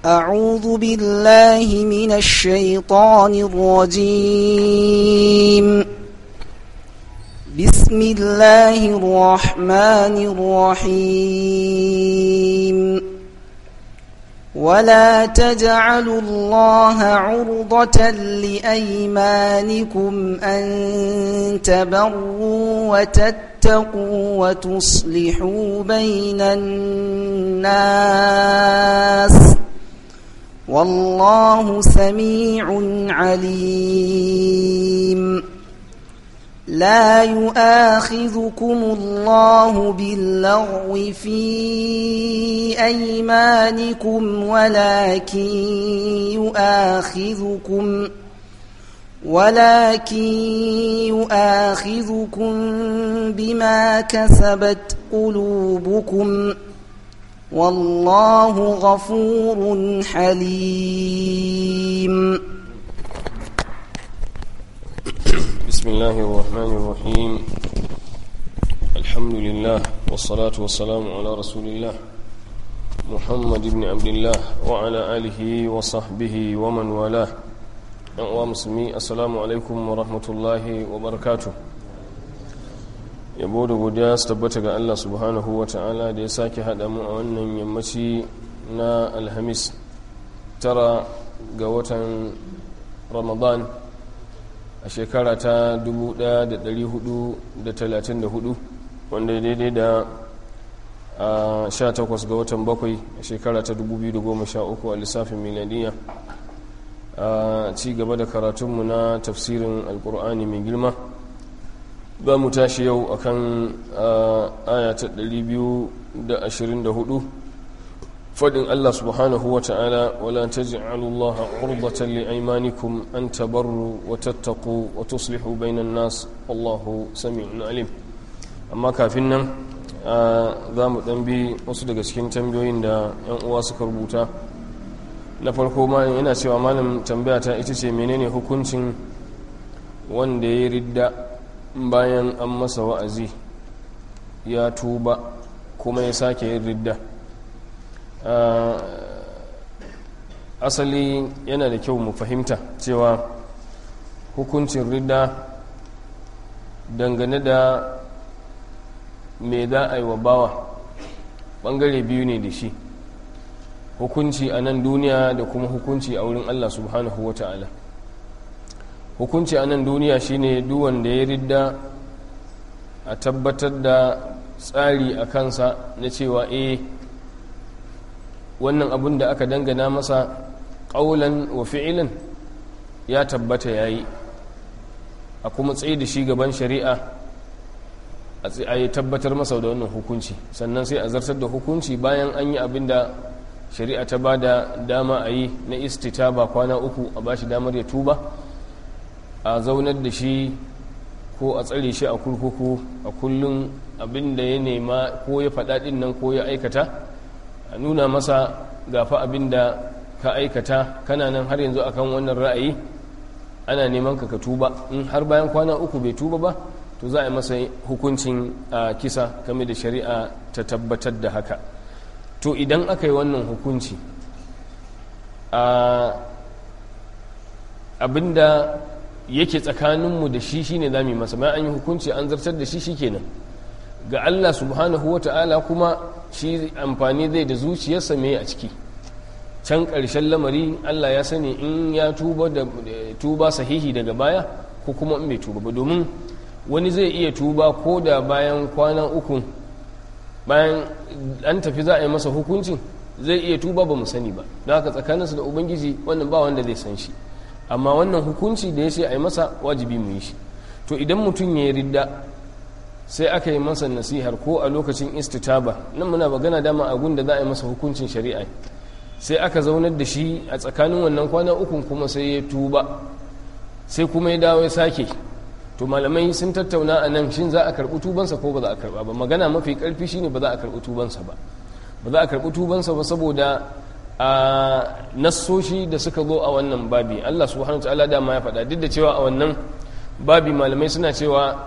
أعوذ بالله من الشيطان الرجيم بسم الله الرحمن الرحيم ولا تجعلوا الله عرضة لأيمانكم أن تبروا وتتقوا وتصلحوا بين الناس والله سميع عليم لا يؤاخذكم الله باللغو في أيمانكم ولكن يؤاخذكم ولكن يؤاخذكم بما كسبت قلوبكم والله غفور حليم بسم الله الرحمن الرحيم الحمد لله والصلاة والسلام على رسول الله محمد بن عبد الله وعلى آله وصحبه ومن والاه ‘yan musulmi assalamu alaikum wa rahmatullahi wa barakatu yabo da godiya su tabbata ga Allah subhanahu wa ta'ala da ya sake haɗa mu a wannan yammaci na alhamis tara ga watan ramadan a shekara ta 1434 wanda daidai da a 18 ga watan bakwai a shekara ta 2013 a lissafin miladiyya a ci gaba da karatunmu na tafsirin alkur'ani mai girma za mu tashi yau akan aya ta 224 fadin Allah subhanahu wa ta'ala wala taj'alu Allah urbatan li aymanikum an tabarru wa tattaqu wa tuslihu bainan nas wallahu sami'un alim amma kafin nan za mu dan bi wasu daga cikin tambayoyin da yan uwa suka rubuta na farko malam yana cewa malam tambaya ta ita ce menene hukuncin wanda ya ridda bayan an masa wa'azi ya tuba kuma ya sake yin ridda asali yana da kyau mu fahimta cewa hukuncin ridda dangane da me za a yi wa bawa bangare biyu ne da shi hukunci a nan duniya da kuma hukunci a wurin Allah subhanahu wa ta'ala hukunci a nan duniya shine duwanda ya ridda a tabbatar da tsari a kansa na cewa eh wannan abin da aka dangana masa ƙaulan wa fi'ilan ya tabbata ya yi a kuma tsaye da shi gaban shari'a a yi tabbatar masa da wannan hukunci sannan sai a zartar da hukunci bayan an yi abin da shari'a ta ba da dama a yi na istitaba kwana uku a ba shi damar ya tuba a zaunar da shi ko a tsare shi a kurkuku a kullum abin da ya nema ko ya faɗaɗin nan ko ya aikata a nuna masa gafa abin da ka aikata kana nan har yanzu akan wannan ra'ayi ana neman ka ka tuba in har bayan kwana uku bai tuba ba to za a yi masa hukuncin a kisa game da shari'a ta tabbatar da haka to idan aka yi wannan hukunci a abinda yake tsakaninmu da shi shine za mu yi masa bayan an yi hukunci an zartar da shi shikenan ga Allah subhanahu wa ta'ala kuma shi amfani zai da zuciyarsa mai a ciki can ƙarshen lamari Allah ya sani in ya tuba da tuba sahihi daga baya ko kuma in bai tuba ba domin wani zai iya tuba ko da bayan kwana uku bayan an tafi za a yi masa hukuncin zai iya tuba ba mu sani ba don haka tsakaninsu da ubangiji wannan ba wanda zai san shi amma wannan hukunci da ya ce a yi masa wajibi mu yi shi to idan mutum ya yi ridda sai aka yi masa nasihar ko a lokacin istitaba nan muna magana dama a da za a yi masa hukuncin shari'a sai aka zaunar da shi a tsakanin wannan kwana ukun kuma sai ya tuba sai kuma ya dawo ya sake to malamai sun tattauna a nan shin za a karɓi tubansa ko ba za a karɓa ba magana mafi ƙarfi shine ba za a karɓi tubansa ba ba za a karɓi tubansa ba saboda a nassoshi da suka zo a wannan babi Allah subhanahu ta'ala dama ya faɗa duk da cewa a wannan babi malamai suna cewa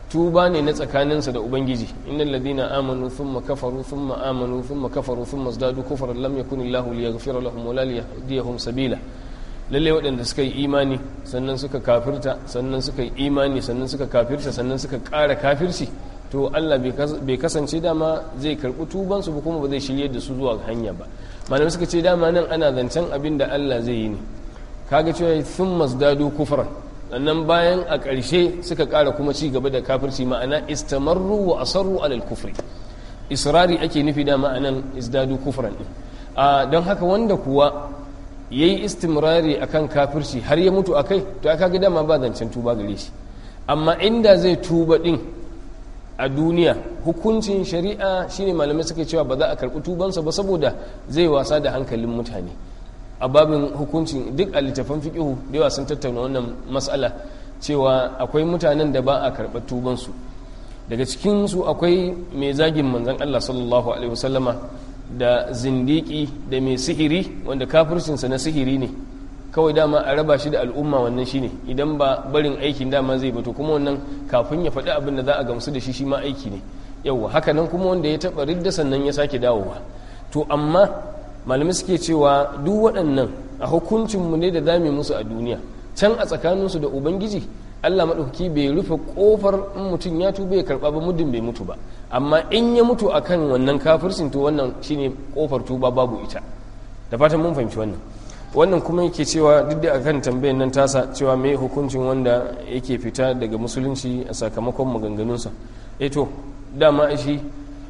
tuba ne na tsakaninsa da ubangiji innal ladina amanu thumma kafaru thumma amanu thumma kafaru thumma zdadu kufran lam yakun illahu liyaghfira lahum wa la liyahdiyahum sabila lalle waɗanda suka yi imani sannan suka kafirta sannan suka yi imani sannan suka kafirta sannan suka ƙara kafirci to Allah bai kasance dama zai karɓi tubansu ba kuma ba zai shirye da su zuwa hanya ba malamai suka ce dama nan ana zancen abin da Allah zai yi ne kaga cewa sun masdadu kufran sannan bayan a ƙarshe suka ƙara kuma ci gaba da kafirci ma'ana istamarru wa asarru alal kufri israri ake nufi da ma'anan isdadu kufran din don haka wanda kuwa yayi istimrari akan kafirci har ya mutu akai to aka ga dama ba zancen tuba gare shi amma inda zai tuba din a duniya hukuncin shari'a shine malamai suka cewa ba za a karɓi tubansa ba saboda zai wasa da hankalin mutane a babin hukuncin duk a littafan fiƙihu da yawa sun tattauna wannan matsala cewa akwai mutanen da ba a karɓar tubansu daga cikinsu akwai mai zagin manzan Allah sallallahu alaihi wasallama da zindiki da mai sihiri wanda kafircinsa na sihiri ne kawai dama a raba shi da al'umma wannan shine idan ba barin aikin dama zai bato kuma wannan kafin ya faɗi abin da za a gamsu da shi shi ma aiki ne yauwa haka nan kuma wanda ya taɓa ridda sannan ya sake dawowa to amma malamai suke cewa duk waɗannan a hukuncinmu ne da zame musu a duniya can a tsakaninsu da ubangiji allah maɗauki bai rufe ƙofar in mutum ya tuba ya karɓa ba muddin bai mutu ba amma in ya mutu akan wannan kafircin to wannan shine ƙofar tuba babu ita da fatan mun fahimci wannan wannan kuma yake cewa duk da akan tambayar nan tasa cewa me hukuncin wanda yake fita daga musulunci a sakamakon maganganunsa eh to dama shi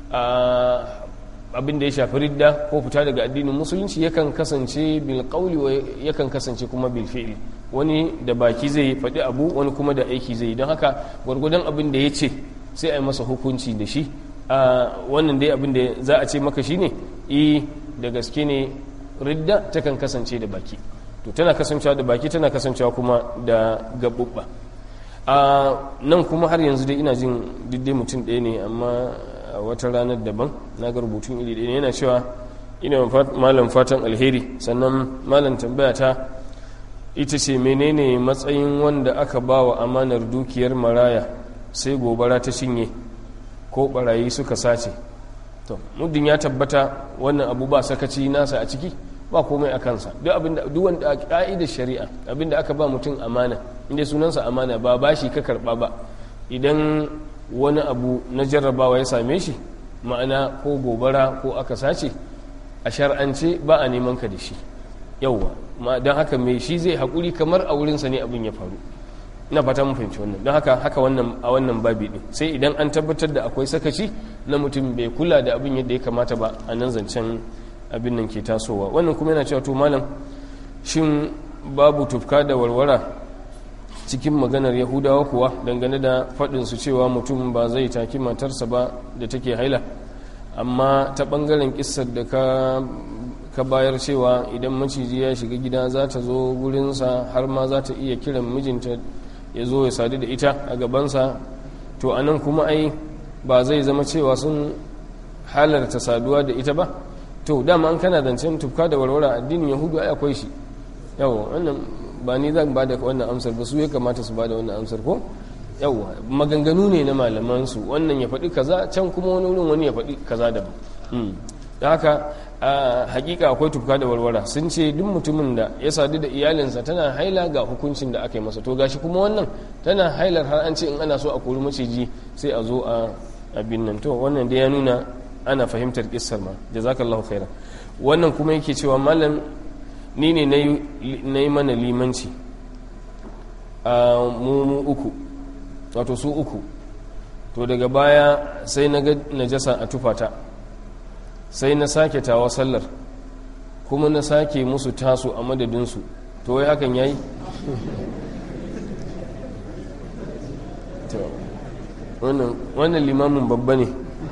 abin da ya shafi ridda ko fita daga addinin musulunci yakan kasance bil qawli wa yakan kasance kuma bil fi'li wani da baki zai faɗi abu wani kuma da aiki zai don haka gwargwadon abin da ya ce sai a yi masa hukunci da shi wannan dai abin da za a ce maka shine i da gaske ne ridda takan kasance da baki to tana kasancewa da baki tana kasancewa kuma da gabubba a nan kuma har yanzu dai ina jin diddai mutum ɗaya ne amma a wata ranar daban na ga rubutun iri ɗaya yana cewa ina malam fatan alheri sannan malam tambaya ta ita ce menene matsayin wanda aka ba wa amanar dukiyar maraya sai gobara ta cinye ko barayi suka sace to muddin ya tabbata wannan abu ba sakaci nasa a ciki ba komai a kansa duk abinda duk wanda ka'idar shari'a abinda aka ba mutum amana inda sunansa amana ba bashi ka karba ba idan wani abu na jarrabawa ya same shi ma'ana ko gobara ko aka sace a shar'ance ba a neman ka da shi yauwa don haka mai shi zai haƙuri kamar a wurinsa ne abin ya faru na fata mun fahimci wannan don haka haka wannan a wannan babi din sai idan an tabbatar da akwai sakaci na mutum bai kula da abin yadda ya kamata ba a nan zancen abin nan ke tasowa wannan kuma yana cewa to malam shin babu tufka da warwara cikin maganar yahudawa kuwa dangane da faɗin su cewa mutum ba zai taki matarsa ba da take haila amma ta ɓangaren kissar da ka ka bayar cewa idan maciji ya shiga gida za ta zo gurinsa har ma za ta iya kiran mijinta ya zo ya sadu da ita a gabansa to a nan kuma ai ba zai zama cewa sun halarta saduwa da ita ba to dama an kana zancen tufka da warwara addinin yahudu ai akwai shi yawa wannan ba ni zan ba da wannan amsar ba su ya kamata su ba da wannan amsar ko yawa maganganu ne na malaman su wannan ya faɗi kaza can kuma wani wurin wani ya faɗi kaza daban da haka a hakika akwai tufka da warwara sun ce duk mutumin da ya sadu da iyalinsa tana haila ga hukuncin da aka yi masa to gashi kuma wannan tana hailar har an ce in ana so a kori maciji sai a zo a abin nan to wannan dai ya nuna ana fahimtar kissar ma jazakallahu khairan wannan kuma yake cewa malam ni ne na yi mana limanci a mu uku wato su uku to daga baya sai na ga najasa a tufata sai na sake tawa sallar kuma na sake musu taso a madadinsu to wai hakan yayi wannan limamin babba ne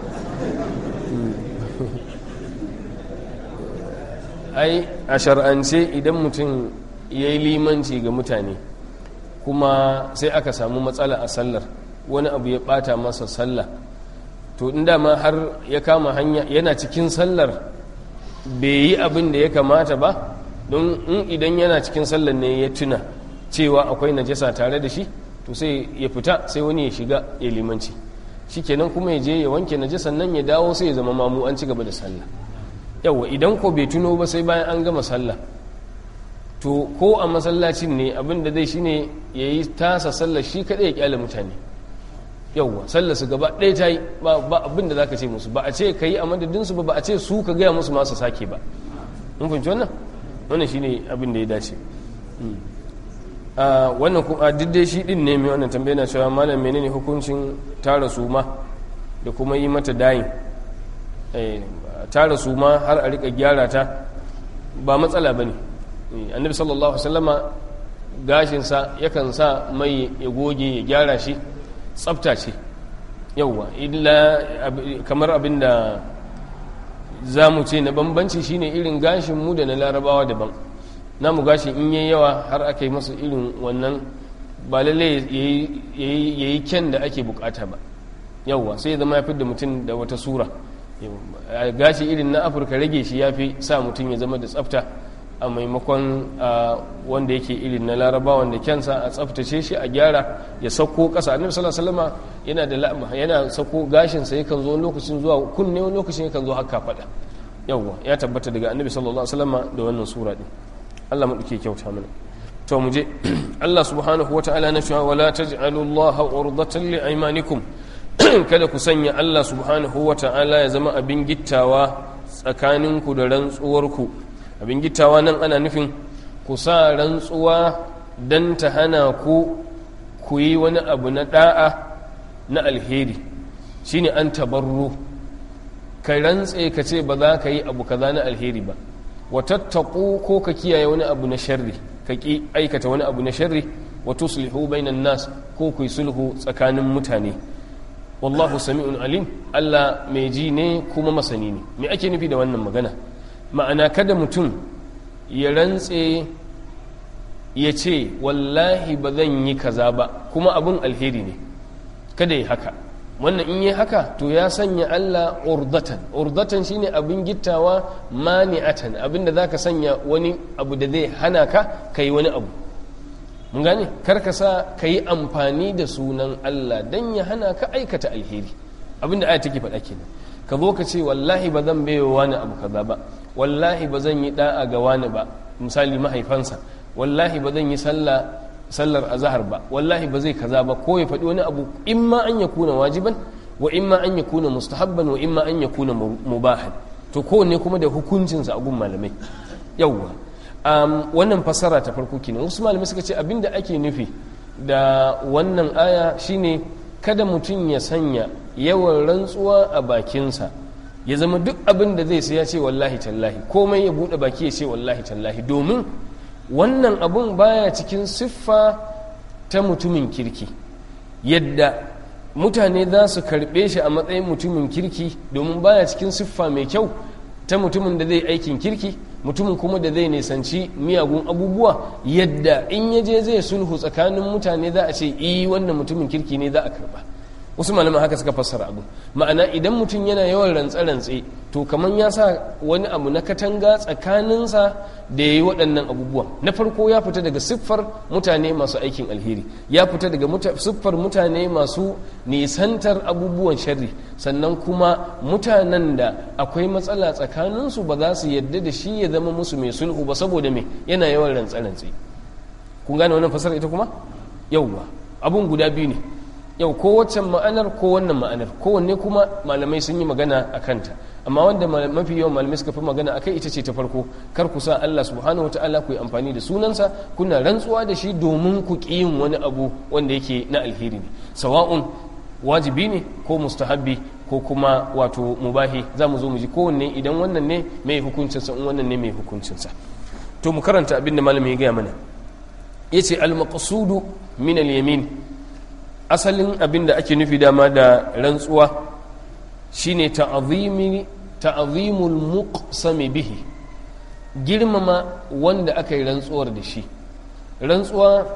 ai a shar'ance idan mutum ya yi limanci ga mutane kuma sai aka samu matsala a sallar wani abu ya bata masa sallah to inda ma har ya kama hanya yana cikin sallar bai yi abin da ya kamata ba don in idan yana cikin sallar ne ya tuna cewa akwai najasa tare da shi to sai ya fita sai wani ya shiga ya limanci shikenan kuma ya je ya wanke naje sannan ya dawo sai ya zama mamu an ci gaba da sallah yawa idan ko bai tuno ba sai bayan an gama sallah to ko a masallacin ne abin da zai shine ya yi tasa sallar shi kaɗai ya kyale mutane yauwa sallar su gaba ɗaya ta yi ba abin da za ka ce musu ba a ce ka yi a madadinsu ba ba a ce su ka gaya musu masu sake ba mun fahimci wannan wannan shine abin da ya dace wannan kuma dai shi din ne mai wannan tambaya na cewa malam menene hukuncin tara suma da kuma yi mata dayin tara suma har a rika gyara ta ba matsala ba ne annabi sallallahu wasallama gashinsa yakan sa mai ya goge ya gyara shi tsafta ce yauwa illa kamar abin da za mu ce na bambanci shine irin gashin mu da na larabawa daban namu gashi in yi yawa har aka yi masa irin wannan ba lalle ya yi kyan da ake bukata ba yauwa sai ya zama ya fi da mutum da wata sura gashi irin na afirka rage shi ya fi sa mutum ya zama da tsafta a maimakon wanda yake irin na laraba wanda kyansa a tsaftace shi a gyara ya sauko ƙasa annabi sallallahu alaihi wasallam yana da la'ama yana sauko gashin sa yakan zo lokacin zuwa kunne wani lokacin yakan zo haka fada yawwa ya tabbata daga annabi sallallahu alaihi wasallam da wannan sura din Allah mu dake kyauta mana to mu je Allah subhanahu wataala na cewa wala taj'alu Allah urdatan li aymanikum kada ku sanya Allah subhanahu wataala ya zama abin gittawa tsakaninku da rantsuwarku abin gittawa nan ana nufin ku sa rantsuwa don ta hana ku ku yi wani abu na da'a na alheri shine an tabarru ka rantse ka ce ba za ka yi abu kaza na alheri ba wa tattaku ko ka kiyaye wani abu na sharri ka ki aikata wani abu na sharri wa tuslihu bainan nas ko ku yi sulhu tsakanin mutane wallahu sami'un alim Allah mai ji ne kuma masani ne me ake nufi da wannan magana ma'ana kada mutum ya rantse ya ce wallahi ba zan yi kaza ba kuma abin alheri ne kada ya haka wannan in yi haka to ya sanya Allah urdatan urdatan shine abin gittawa mani'atan abinda zaka sanya wani abu da zai hana ka kai wani abu mun gane karka sa ka yi amfani da sunan Allah dan ya hana ka aikata alheri abinda aya take faɗa kenan ka zo ka ce wallahi ba zan baiwa wani abu kaza ba wallahi ba zan yi da'a ga wani ba misali mahaifansa wallahi ba zan yi sallah sallar azahar ba wallahi ba zai kaza ba ko ya faɗi wani abu in ma an ya kuna wajiban wa in ma an ya kuna mustahabban wa in ma an ya kuna mubahan to kowanne kuma da hukuncinsa a gun malamai yawwa wannan fassara ta farko kenan wasu malamai suka ce abinda ake nufi da wannan aya shine kada mutum ya sanya yawan rantsuwa a bakinsa ya zama duk abin da zai sai ya ce wallahi tallahi komai ya buɗe baki ya ce wallahi tallahi domin wannan abun baya cikin siffa ta mutumin kirki yadda mutane za su karɓe shi a matsayin mutumin kirki domin baya cikin siffa mai kyau ta mutumin da zai aikin kirki mutumin kuma da zai nisanci miyagun abubuwa yadda in ya je zai sulhu tsakanin mutane za a ce iyi wannan mutumin kirki ne za a karba wasu malaman haka suka fassara abu ma'ana idan mutum yana yawan rantse-rantse to kamar ya sa wani abu na katanga tsakaninsa da ya yi waɗannan abubuwan na farko ya fita daga siffar mutane masu aikin alheri ya fita daga siffar mutane masu nisantar abubuwan sharri sannan kuma mutanen da akwai matsala tsakaninsu ba za su yadda da shi ya zama musu mai sulhu ba saboda me yana yawan rantse-rantse kun gane wannan fasara ita kuma yauwa abun guda biyu ne yau ko waccan ma'anar ko wannan ma'anar kowanne kuma malamai sun yi magana a kanta amma wanda mafi yawan malamai suka fi magana a kai ita ce ta farko kar ku sa Allah subhanahu wata'ala ku yi amfani da sunansa kuna rantsuwa da shi domin ku ƙi yin wani abu wanda yake na alheri ne sawa'un wajibi ne ko mustahabbi ko kuma wato mubahi za mu zo mu ji kowanne idan wannan ne mai hukuncinsa in wannan ne mai hukuncinsa to mu karanta abin da malami ya gaya mana yace al-maqsudu min al-yamin asalin abin da ake nufi dama da rantsuwa shine ta'azimul muqsami bihi girmama wanda aka yi rantsuwar da shi rantsuwa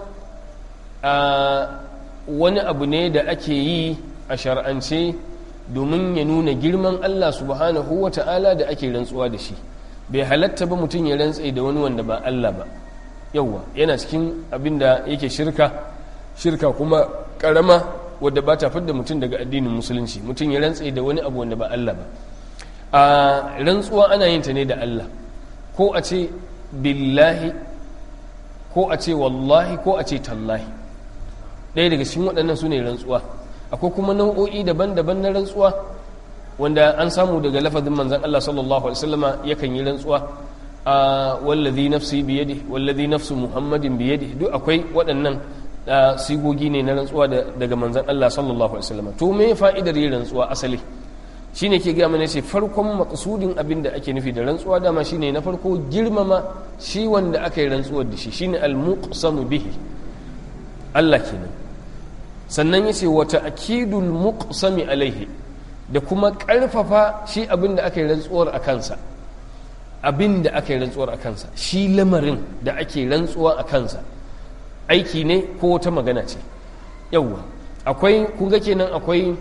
a wani abu ne da ake yi a shar'ance domin ya nuna girman Allah subhanahu wa ta'ala da ake rantsuwa da shi bai halatta ba mutum ya rantse da wani wanda ba Allah ba yauwa yana cikin abin da yake shirka shirka kuma karama wadda ba ta fidda mutum daga addinin musulunci mutum ya rantse da wani abu wanda ba Allah ba a rantsuwa ana yin ta ne da Allah ko a ce billahi ko a ce wallahi ko a ce tallahi ɗaya daga cikin waɗannan su ne rantsuwa akwai kuma nau'o'i daban-daban na rantsuwa wanda an samu daga lafazin manzan Allah sallallahu alaihi wasallama yakan yi rantsuwa a wallazi nafsi biyadi wallazi nafsu muhammadin biyadi duk akwai waɗannan sigogi ne na rantsuwa daga manzan Allah sallallahu alaihi wasallama to me fa'idar yin rantsuwa asali shine ke gaya mana ce farkon maksudin abin da ake nufi da rantsuwa dama shine na farko girmama shi wanda aka yi rantsuwar da shi shine al-muqsamu bihi Allah kenan sannan yace wa ta'kidul muqsami alaihi da kuma karfafa shi abin da aka yi rantsuwar a kansa abin da aka yi rantsuwar a kansa shi lamarin da ake rantsuwa a kansa aiki ne ko wata magana ce yawwa akwai kun ga kenan akwai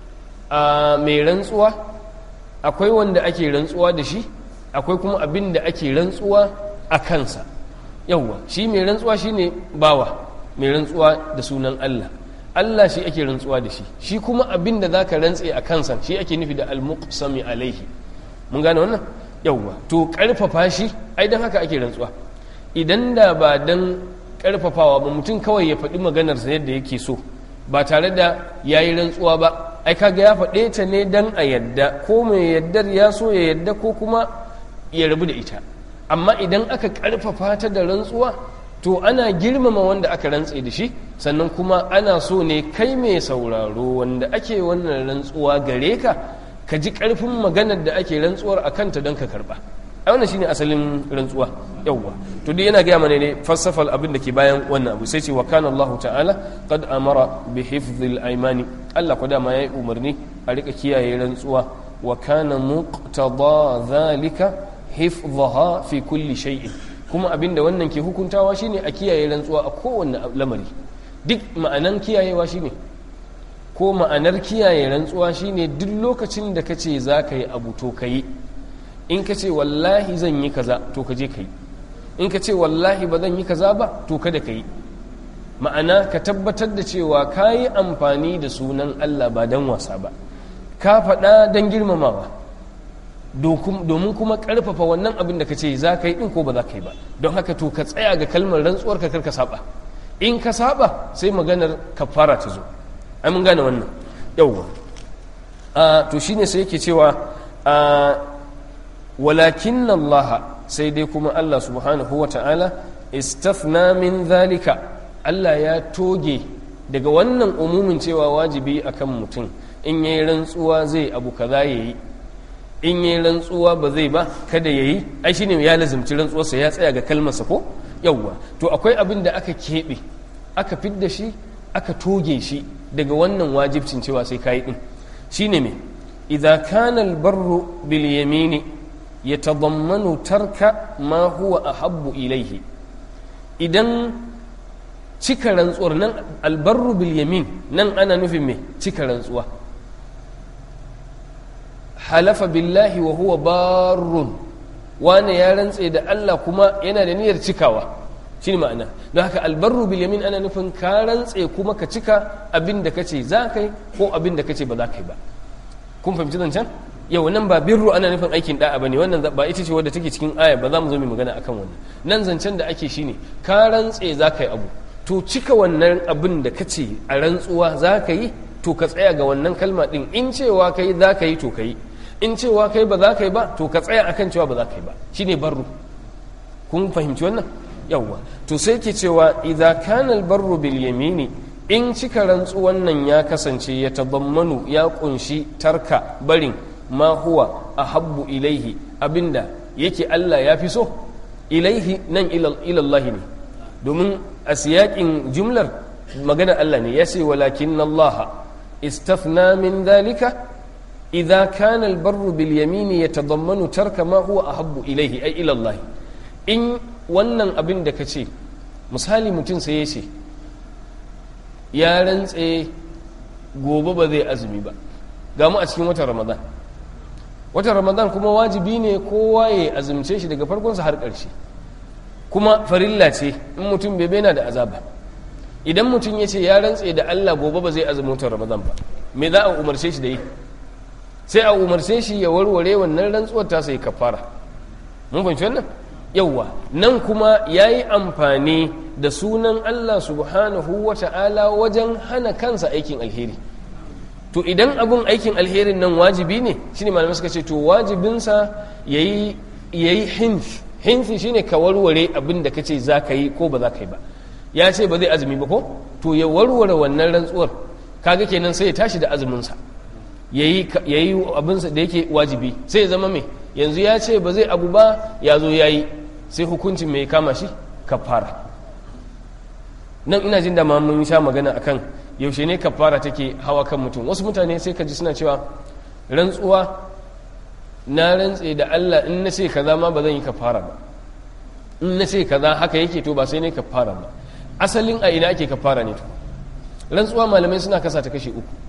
a mai rantsuwa akwai wanda ake rantsuwa da shi akwai kuma abin da ake rantsuwa a kansa yawwa shi mai rantsuwa shi ne bawa mai rantsuwa da sunan Allah Allah shi ake rantsuwa da shi shi kuma abin da za ka rantse a kansa shi ake nufi da almuqsami alaihi mun gane wannan yawwa to karfafa shi ai dan haka ake rantsuwa idan da ba dan karfafawa ba mutum kawai ya faɗi maganarsa yadda yake so ba tare da ya yi rantsuwa ba ai kaga ya faɗe ta ne dan a yadda ko mai yaddar ya so ya yadda ko kuma ya rabu da ita amma idan aka ƙarfafa ta da rantsuwa to ana girmama wanda aka rantse da shi sannan kuma ana so ne kai mai sauraro wanda ake wannan rantsuwa gare ka ka ji ƙarfin maganar da ake rantsuwar a kanta don ka karɓa a wannan shine asalin rantsuwa yawwa to dai yana gaya mana ne falsafal abin da ke bayan wannan abu sai ce wa kana Allah ta'ala qad amara bi hifdhil aymani Allah ko dama yayi umarni a rika kiyaye rantsuwa wa kana muqtada dhalika hifdhaha fi kulli shay'in kuma abin da wannan ke hukuntawa shine a kiyaye rantsuwa a kowanne lamari duk ma'anan kiyayewa shine ko ma'anar kiyaye rantsuwa shine duk lokacin da kace za ka yi abu to ka yi in ka ce wallahi zan yi kaza to ka je ka yi in ka ce wallahi ba zan yi kaza ba to kada ka yi ma'ana ka tabbatar da cewa ka yi amfani da sunan Allah ba don wasa ba ka faɗa don girmamawa domin kuma ƙarfafa wannan abin da ka ce za ka yi ɗin ko ba za ka yi ba don haka to ka tsaya ga kalmar rantsuwar ka kar ka saba in ka saba sai maganar kafara ta zo ai mun gane wannan yawwa to shine sai yake cewa walakin Allah sai dai kuma Allah subhanahu wa ta'ala istafna min zalika Allah ya toge daga wannan umumin cewa wajibi akan mutum in yayi rantsuwa zai abu kaza yayi in yayi rantsuwa ba zai ba kada yayi ai shine ya lazimci rantsuwarsa ya tsaya ga kalmarsa ko yawwa to akwai abin da aka keɓe aka fidda shi aka toge shi daga wannan wajibcin cewa sai kayi din shine me idza kana albarru bil yamini yatadammanu tarka ma huwa ahabbu ilaihi idan cika rantsuwar nan albarru bil yamin nan ana nufin me cika rantsuwa halafa billahi wa huwa barrun wane ya rantse da Allah kuma yana da niyyar cikawa shi ma'ana don haka albarru bil yamin ana nufin ka rantse kuma ka cika abin da kace za ka yi ko abin da kace ba za ka yi ba kun fahimci zancen yau nan ba birru ana nufin aikin da'a bane wannan ba ita ce wadda take cikin aya ba za mu zo mu magana akan wannan nan zancen da ake shine ka rantse za ka yi abu to cika wannan abin da kace a rantsuwa za ka yi to ka tsaya ga wannan kalma din in cewa kai za ka yi to ka yi in cewa kai ba za ka yi ba to ka tsaya akan cewa ba za ka yi ba shine barru kun fahimci wannan yawwa to sai ke cewa idza kana albarru bil yamini in cika rantsuwan nan ya kasance ya tabammanu ya kunshi tarka barin ma huwa ahabbu ilaihi abinda yake Allah ya fi so ilaihi nan ilallahi ne domin a siyakin jumlar magana Allah ne ya ce walakin Allah istafna min dhalika idza kana albarru bil yamini yatadammanu tarka ma huwa ahabbu ilaihi ay ilallahi in wannan abin da ka ce misali mutum sai ya ce ya rantse gobe ba zai azumi ba ga mu a cikin watan ramadan watan ramadan kuma wajibi ne kowa ya azumce shi daga farkonsa har ƙarshe kuma farilla ce in mutum bai na da azaba idan mutum ya ce ya rantse da Allah gobe ba zai azumin watan Ramadan ba me za a umarce shi da yi sai a umarce shi ya warware wannan rantsuwar ta sai kafara mun fahimci wannan yawwa nan kuma yayi amfani da sunan Allah subhanahu wa ta'ala wajen hana kansa aikin alheri to idan abun aikin alherin nan wajibi ne shine malamai suka ce to wajibinsa yayi yayi hinf hinfi shine ka warware abin da kace za ka yi ko ba za ka yi ba ya ce ba zai azumi ba ko to ya warware wannan rantsuwar kaga kenan sai ya tashi da azuminsa yayi yayi abinsa da yake wajibi sai ya zama mai yanzu ya ce ba zai abu ba ya zo yayi sai hukuncin mai kama shi kafara nan ina jin da ma mun sha magana akan yaushe ne kafara take hawa kan mutum wasu mutane sai ka ji suna cewa rantsuwa na rantse da Allah in na ce kaza ma ba zan yi kafara ba in na ce kaza haka yake to ba sai ne kafara ba asalin a ina ake kafara ne to rantsuwa malamai suna kasa ta kashe uku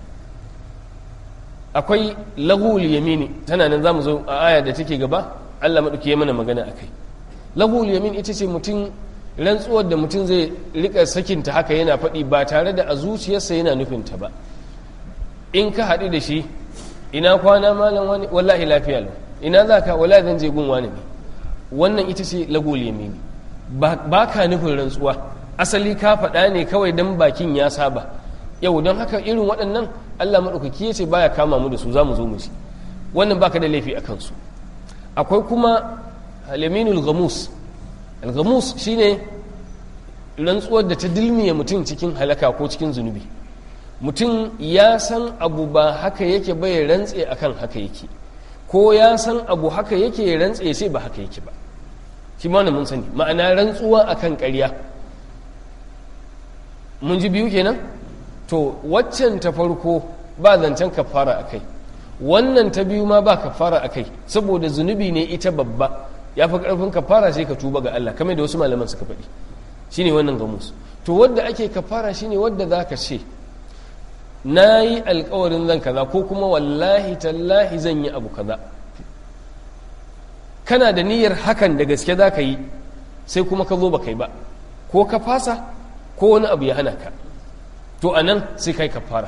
akwai lahul yamini tana nan zamu zo a aya da take gaba Allah madauki ya mana magana akai lahul yamin ita ce mutum rantsuwar da mutum zai rika sakinta haka yana faɗi ba tare da a zuciyarsa yana nufinta ba in ka haɗu da shi ina kwana malam wani wallahi lafiya lau ina za ka wallahi zan je gun wani ne wannan ita ce lagol yamini ba ka nufin rantsuwa asali ka faɗa ne kawai dan bakin ya saba yau don haka irin waɗannan allah maɗaukaki ya ce baya kama mu da su za mu zo mu ci wannan baka da laifi a kansu akwai kuma alaminul gamus al-gamus shine rantsuwar da ta dilmiye mutum cikin halaka ko cikin zunubi mutum ya san abu ba haka yake bai rantse akan haka yake ko ya san abu haka yake ya rantse sai ba haka yake ba shi ma mun sani ma'ana rantsuwa akan ƙarya mun ji biyu kenan to waccan ta farko ba zancen kafara akai wannan ta biyu ma ba kafara akai saboda zunubi ne ita babba ya fi ƙarfin kafara sai ka tuba ga Allah kamar da wasu malaman suka faɗi shine wannan gamus to wadda ake kafara shine wadda za ka ce na yi alkawarin zan kaza ko kuma wallahi tallahi zan yi abu kaza kana da niyyar hakan da gaske za ka yi sai kuma ka zo ba kai ba ko ka fasa ko wani abu ya hana ka to a nan sai kai kafara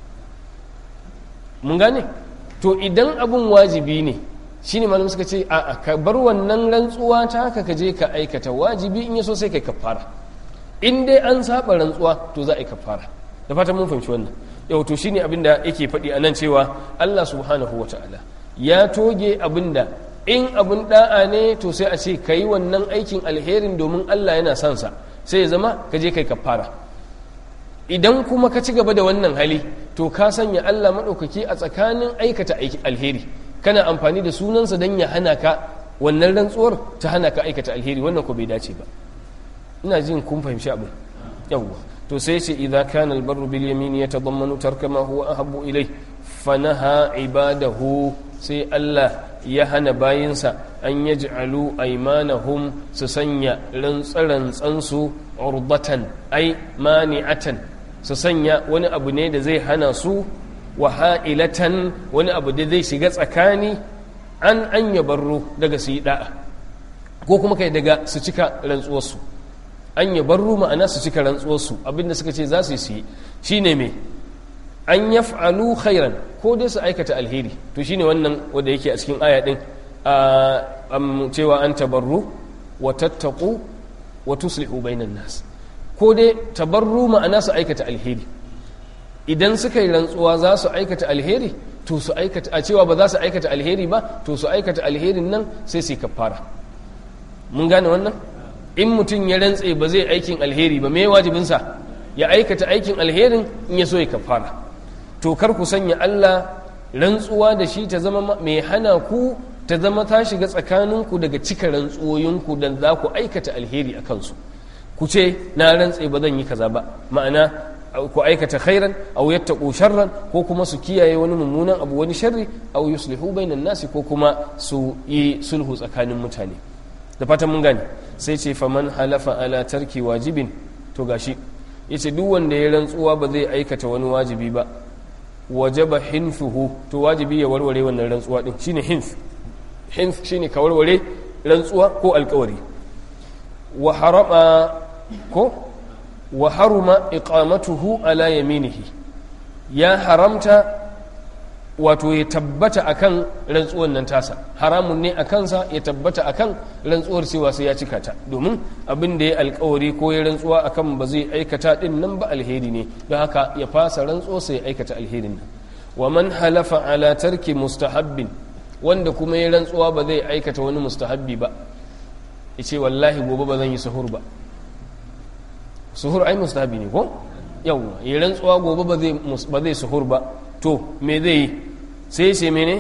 mun gane to idan abun wajibi ne shine malam suka ce a ka bar wannan rantsuwa ta haka ka je ka aikata wajibi in yaso sai kai kafara in dai an saba rantsuwa to za a yi kafara da fatan mun fahimci wannan yau to shine abin da yake faɗi a nan cewa Allah subhanahu wata'ala ya toge abin da in abin da'a ne to sai a ce ka yi wannan aikin alherin domin Allah yana son sa sai ya zama ka je kai kafara idan kuma ka ci gaba da wannan hali to ka sanya Allah maɗaukaki a tsakanin aikata alheri kana amfani da sunansa don ya hana ka wannan rantsuwar ta hana ka aikata alheri wannan ko bai dace ba ina jin kun fahimci abin yawwa to sai ce idza kana albarru bil yamin yatadammanu tarka ma huwa ahabbu ilay fanaha ibadahu sai Allah ya hana bayinsa an yaj'alu aymanahum su sanya rantsarantsansu urbatan ai mani'atan su sanya wani abu ne da zai hana su wa ha'ilatan wani abu da zai shiga tsakani an an yabarru daga su yi da'a ko kuma kai daga su cika rantsuwarsu an yabarru ma'ana su cika rantsuwarsu abinda suka ce za su yi su yi shine me an yaf'alu khairan ko dai su aikata alheri to shine wannan wanda yake a cikin aya din cewa an tabarru wa tattaqu wa tuslihu bainan nas ko dai tabarru ma'ana su aikata alheri idan suka yi rantsuwa za su aikata alheri to su aikata a cewa ba za su aikata alheri ba to su aikata alherin nan sai su kafara mun gane wannan in mutum ya rantse ba zai aikin alheri ba me wajibinsa ya aikata aikin alherin in ya so ya kafara to kar ku sanya Allah rantsuwa da shi ta zama mai hana ku ta zama ta shiga tsakaninku daga cika rantsuwoyinku da za ku aikata alheri a kansu ku ce na rantse ba zan yi kaza ba ma'ana ku aikata khairan aw yattaqu sharran ko kuma su kiyaye wani mummunan abu wani sharri aw yuslihu bainan nasi ko kuma su yi sulhu tsakanin mutane da fatan mun gane sai ce faman halafa ala tarki wajibin to gashi yace duk wanda ya rantsuwa ba zai aikata wani wajibi ba wajaba hinfuhu to wajibi ya warware wannan rantsuwa din shine hinf hinf shine ka warware rantsuwa ko alkawari wa harama ko wa haruma iqamatuhu ala yaminihi ya haramta wato ya tabbata akan rantsuwar nan tasa haramun ne a kansa ya tabbata akan rantsuwar cewa sai ya cika ta domin abin da ya alkawari ko ya rantsuwa akan ba zai aikata din nan ba alheri ne don haka ya fasa rantsuwa sai ya aikata alherin nan wa man halafa ala tarki mustahabbin wanda kuma ya rantsuwa ba zai aikata wani mustahabbi ba ya ce wallahi gobe ba zan yi suhur ba suhur ai mustahabbi ne ko yawwa ya rantsuwa gobe ba zai suhur ba to me zai yi sai ce mene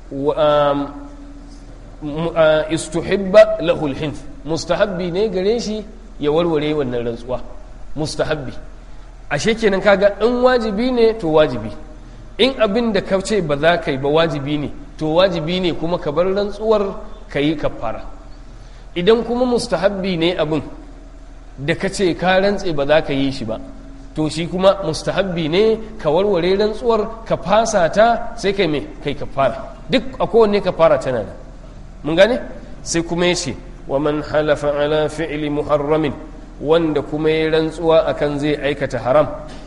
istuhibba lahul hinth mustahabbi ne gare shi ya warware wannan rantsuwa mustahabbi ashe kenan kaga in wajibi ne to wajibi in abin da ka ce ba za ka yi ba wajibi ne to wajibi ne kuma ka bar rantsuwar ka yi kafara idan kuma mustahabbi ne abin da ka ce ka rantse ba za ka yi shi ba to shi kuma mustahabbi ne ka warware rantsuwar ka fasa ta sai kai mai kai ka fara duk a kowanne ka fara tana da mun gane sai kuma ya ce wa man halafa ala fi'li muharramin wanda kuma ya rantsuwa akan zai aikata haram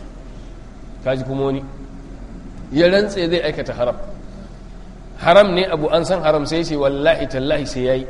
kaji kuma wani ya rantse zai aikata haram haram ne abu an san haram sai ce wallahi tallahi sai yayi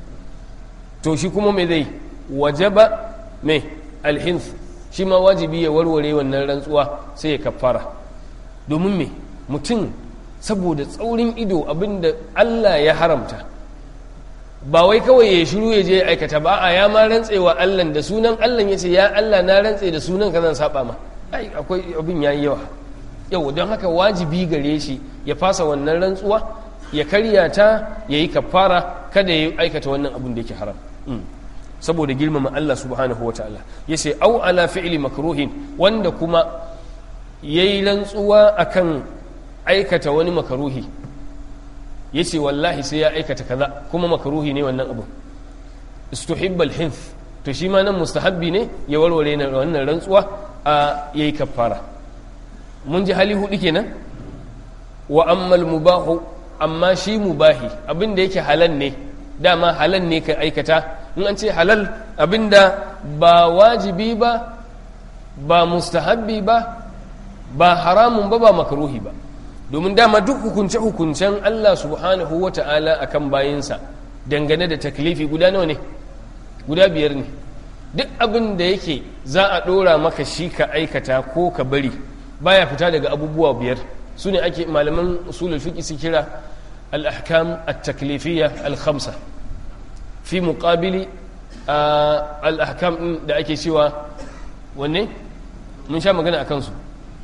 to shi kuma me zai wajaba me alhinth shi ma wajibi ya warware wannan rantsuwa sai ya kafara domin me mutum saboda tsaurin ido abinda Allah ya haramta ba wai kawai ya shiru ya je ya aikata ba a ya ma rantsewa Allah da sunan Allah ya ce ya Allah na rantse da sunan ka zan saba ma ai akwai abin yayi yawa yau don haka wajibi gare shi ya fasa wannan rantsuwa ya karya ta ya yi kafara kada ya aikata wannan abin da yake haram saboda girmama Allah subhanahu wa ta'ala ya ce au ala fi'li makruhin wanda kuma ya yi rantsuwa akan aikata wani makaruhi ya ce wallahi sai ya aikata kaza kuma makaruhi ne wannan abu istuhibbal hinth to shi ma nan mustahabbi ne ya warware wannan rantsuwa a yayi kafara mun ji hali hudu kenan wa ammal mubahu amma shi mubahi abin da yake halal ne dama halal ne ka aikata in an ce halal abinda ba wajibi ba ba mustahabbi ba ba haramun ba ba makaruhi ba domin dama duk hukunce-hukuncen Allah subhanahu wa ta'ala a kan bayinsa dangane da taklifi guda nawa ne guda biyar ne duk abin da yake za a ɗora maka shi ka aikata ko ka bari baya fita daga abubuwa biyar su ne ake malaman usulul fiqi su kira al-ahkam at-taklifiyya al-khamsa fi muqabili al-ahkam din da ake cewa wanne mun sha magana akan su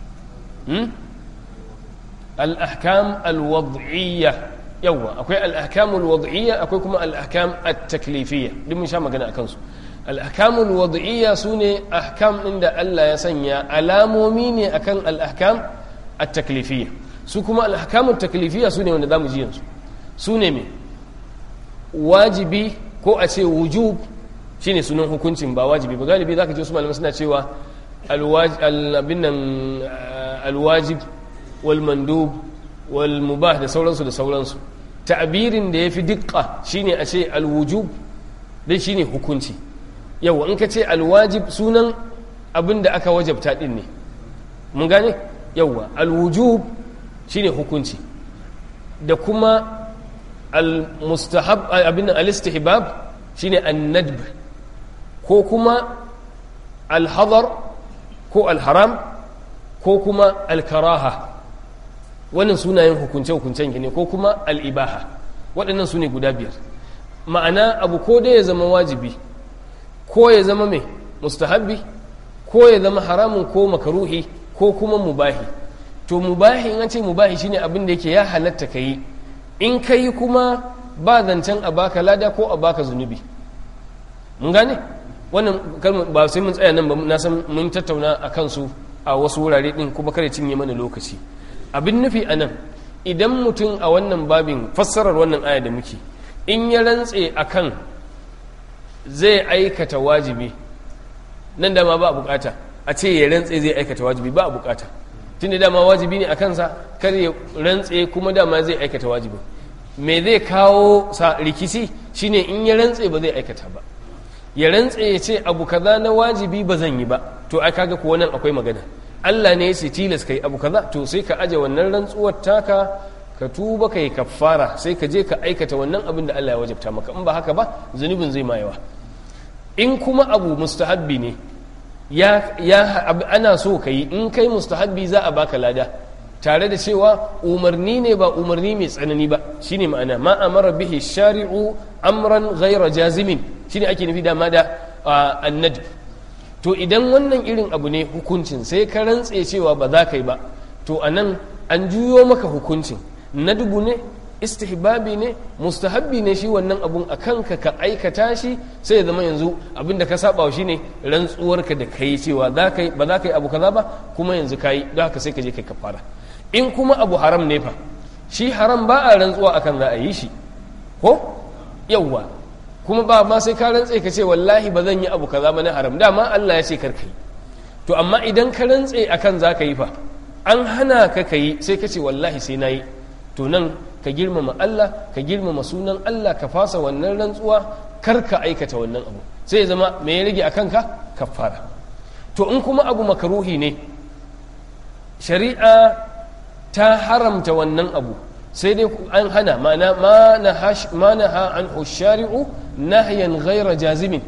al-ahkam al-wad'iyya yawa akwai al-ahkam al-wad'iyya akwai kuma al-ahkam at-taklifiyya duk mun sha magana akan su al-ahkam al-wad'iyya sune ahkam din da Allah ya sanya alamomi ne akan al-ahkam at-taklifiyya su kuma al-ahkam at-taklifiyya sune wanda zamu ji yanzu sune me wajibi ko a ce wujub shine sunan hukuncin ba wajibi ba galibi zaka ji wasu malamai suna cewa al-abin nan al-wajib wal mandub wal mubah da sauransu da sauransu ta'birin da yafi diqqa shine a ce al-wujub dan shine hukunci yawa in ka ce al-wajib sunan abin da aka wajabta din ne mun gane yawa al-wujub shine hukunci da kuma al-mustahab abin al-istihbab shine an-nadb ko kuma al-hadar ko al-haram ko kuma al-karaha wannan sunayen hukunce-hukuncen ne ko kuma al-ibaha waɗannan su ne guda biyar ma'ana abu ko da ya zama wajibi ko ya zama mai mustahabbi ko ya zama haramun ko makaruhi ko kuma mubahi to mubahi in an ce mubahi shine abin da yake ya halatta ka yi in ka yi kuma ba zancen a baka lada ko a baka zunubi mun gane wannan kalmar ba sai mun tsaya nan ba na san mun tattauna a kansu a wasu wurare din kuma kare cinye mana lokaci abin nufi a nan idan mutum a wannan babin fassarar wannan aya da muke in ya rantse akan zai aikata wajibi nan dama ba a bukata a ce ya rantse zai aikata wajibi ba a bukata tun da dama wajibi ne a kansa kar ya rantse kuma dama zai aikata wajibi me zai kawo sa rikici shine in ya rantse ba zai aikata ba ya rantse ya ce abu kaza na wajibi ba zan yi ba to ai kaga ko nan akwai magana Allah ne ya ce tilas kai abu kaza to sai ka aje wannan rantsuwar taka ka tuba kai kaffara sai ka je ka aikata wannan abin da Allah ya wajabta maka in ba haka ba zunubin zai ma yawa in kuma abu mustahabbi ne ya, ya ana so ka yi in kai mustahabbi za a baka lada tare da cewa umarni ne ba umarni mai tsanani ba shine ma'ana ma amara bihi shari'u amran ghaira jazimin shine ake nufi dama da annad to idan wannan irin abu ne hukuncin sai ka rantse cewa ba za ka yi ba to anan an juyo maka hukuncin nadbu ne istihbabi ne mustahabbi ne shi wannan abun a kanka ka aikata shi sai ya zama yanzu abinda ka saba shi ne rantsuwarka da kai cewa ba za ka yi abu kaza ba kuma yanzu ka yi don haka sai ka je kai kafara in kuma abu haram ne fa shi haram ba a rantsuwa akan za a yi shi ko yawwa kuma ba ma sai ka rantse ka ce wallahi ba zan yi abu kaza ba na haram dama Allah ya ce kar ka yi to amma idan ka rantse akan za ka yi fa an hana ka ka yi sai ka ce wallahi sai na yi to nan ka girmama Allah ka girmama sunan Allah ka fasa wannan rantsuwa kar ka aikata wannan abu sai ya zama me ya rage a kanka kafara to in kuma abu makaruhi ne shari'a ta haramta wannan abu sai dai an hana mana ma na an shari'u nahyan ghaira jazimin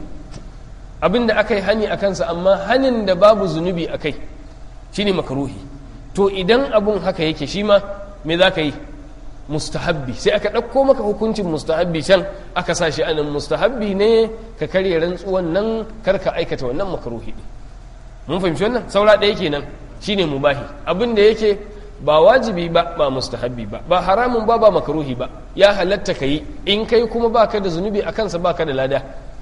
abinda aka yi hani a kansa amma hanin da babu zunubi a kai shine makaruhi to idan abun haka yake shi ma me za ka yi mustahabbi sai aka ɗauko maka hukuncin mustahabbi can aka sa shi anan mustahabbi ne ka karya rantsuwan nan karka aikata wannan makaruhi ɗin mun fahimci wannan saura ɗaya kenan shine mubahi abin da yake ba wajibi ba ba mustahabbi ba ba haramun ba ba makaruhi ba ya halatta ka yi in kai kuma baka da zunubi a kansa baka da lada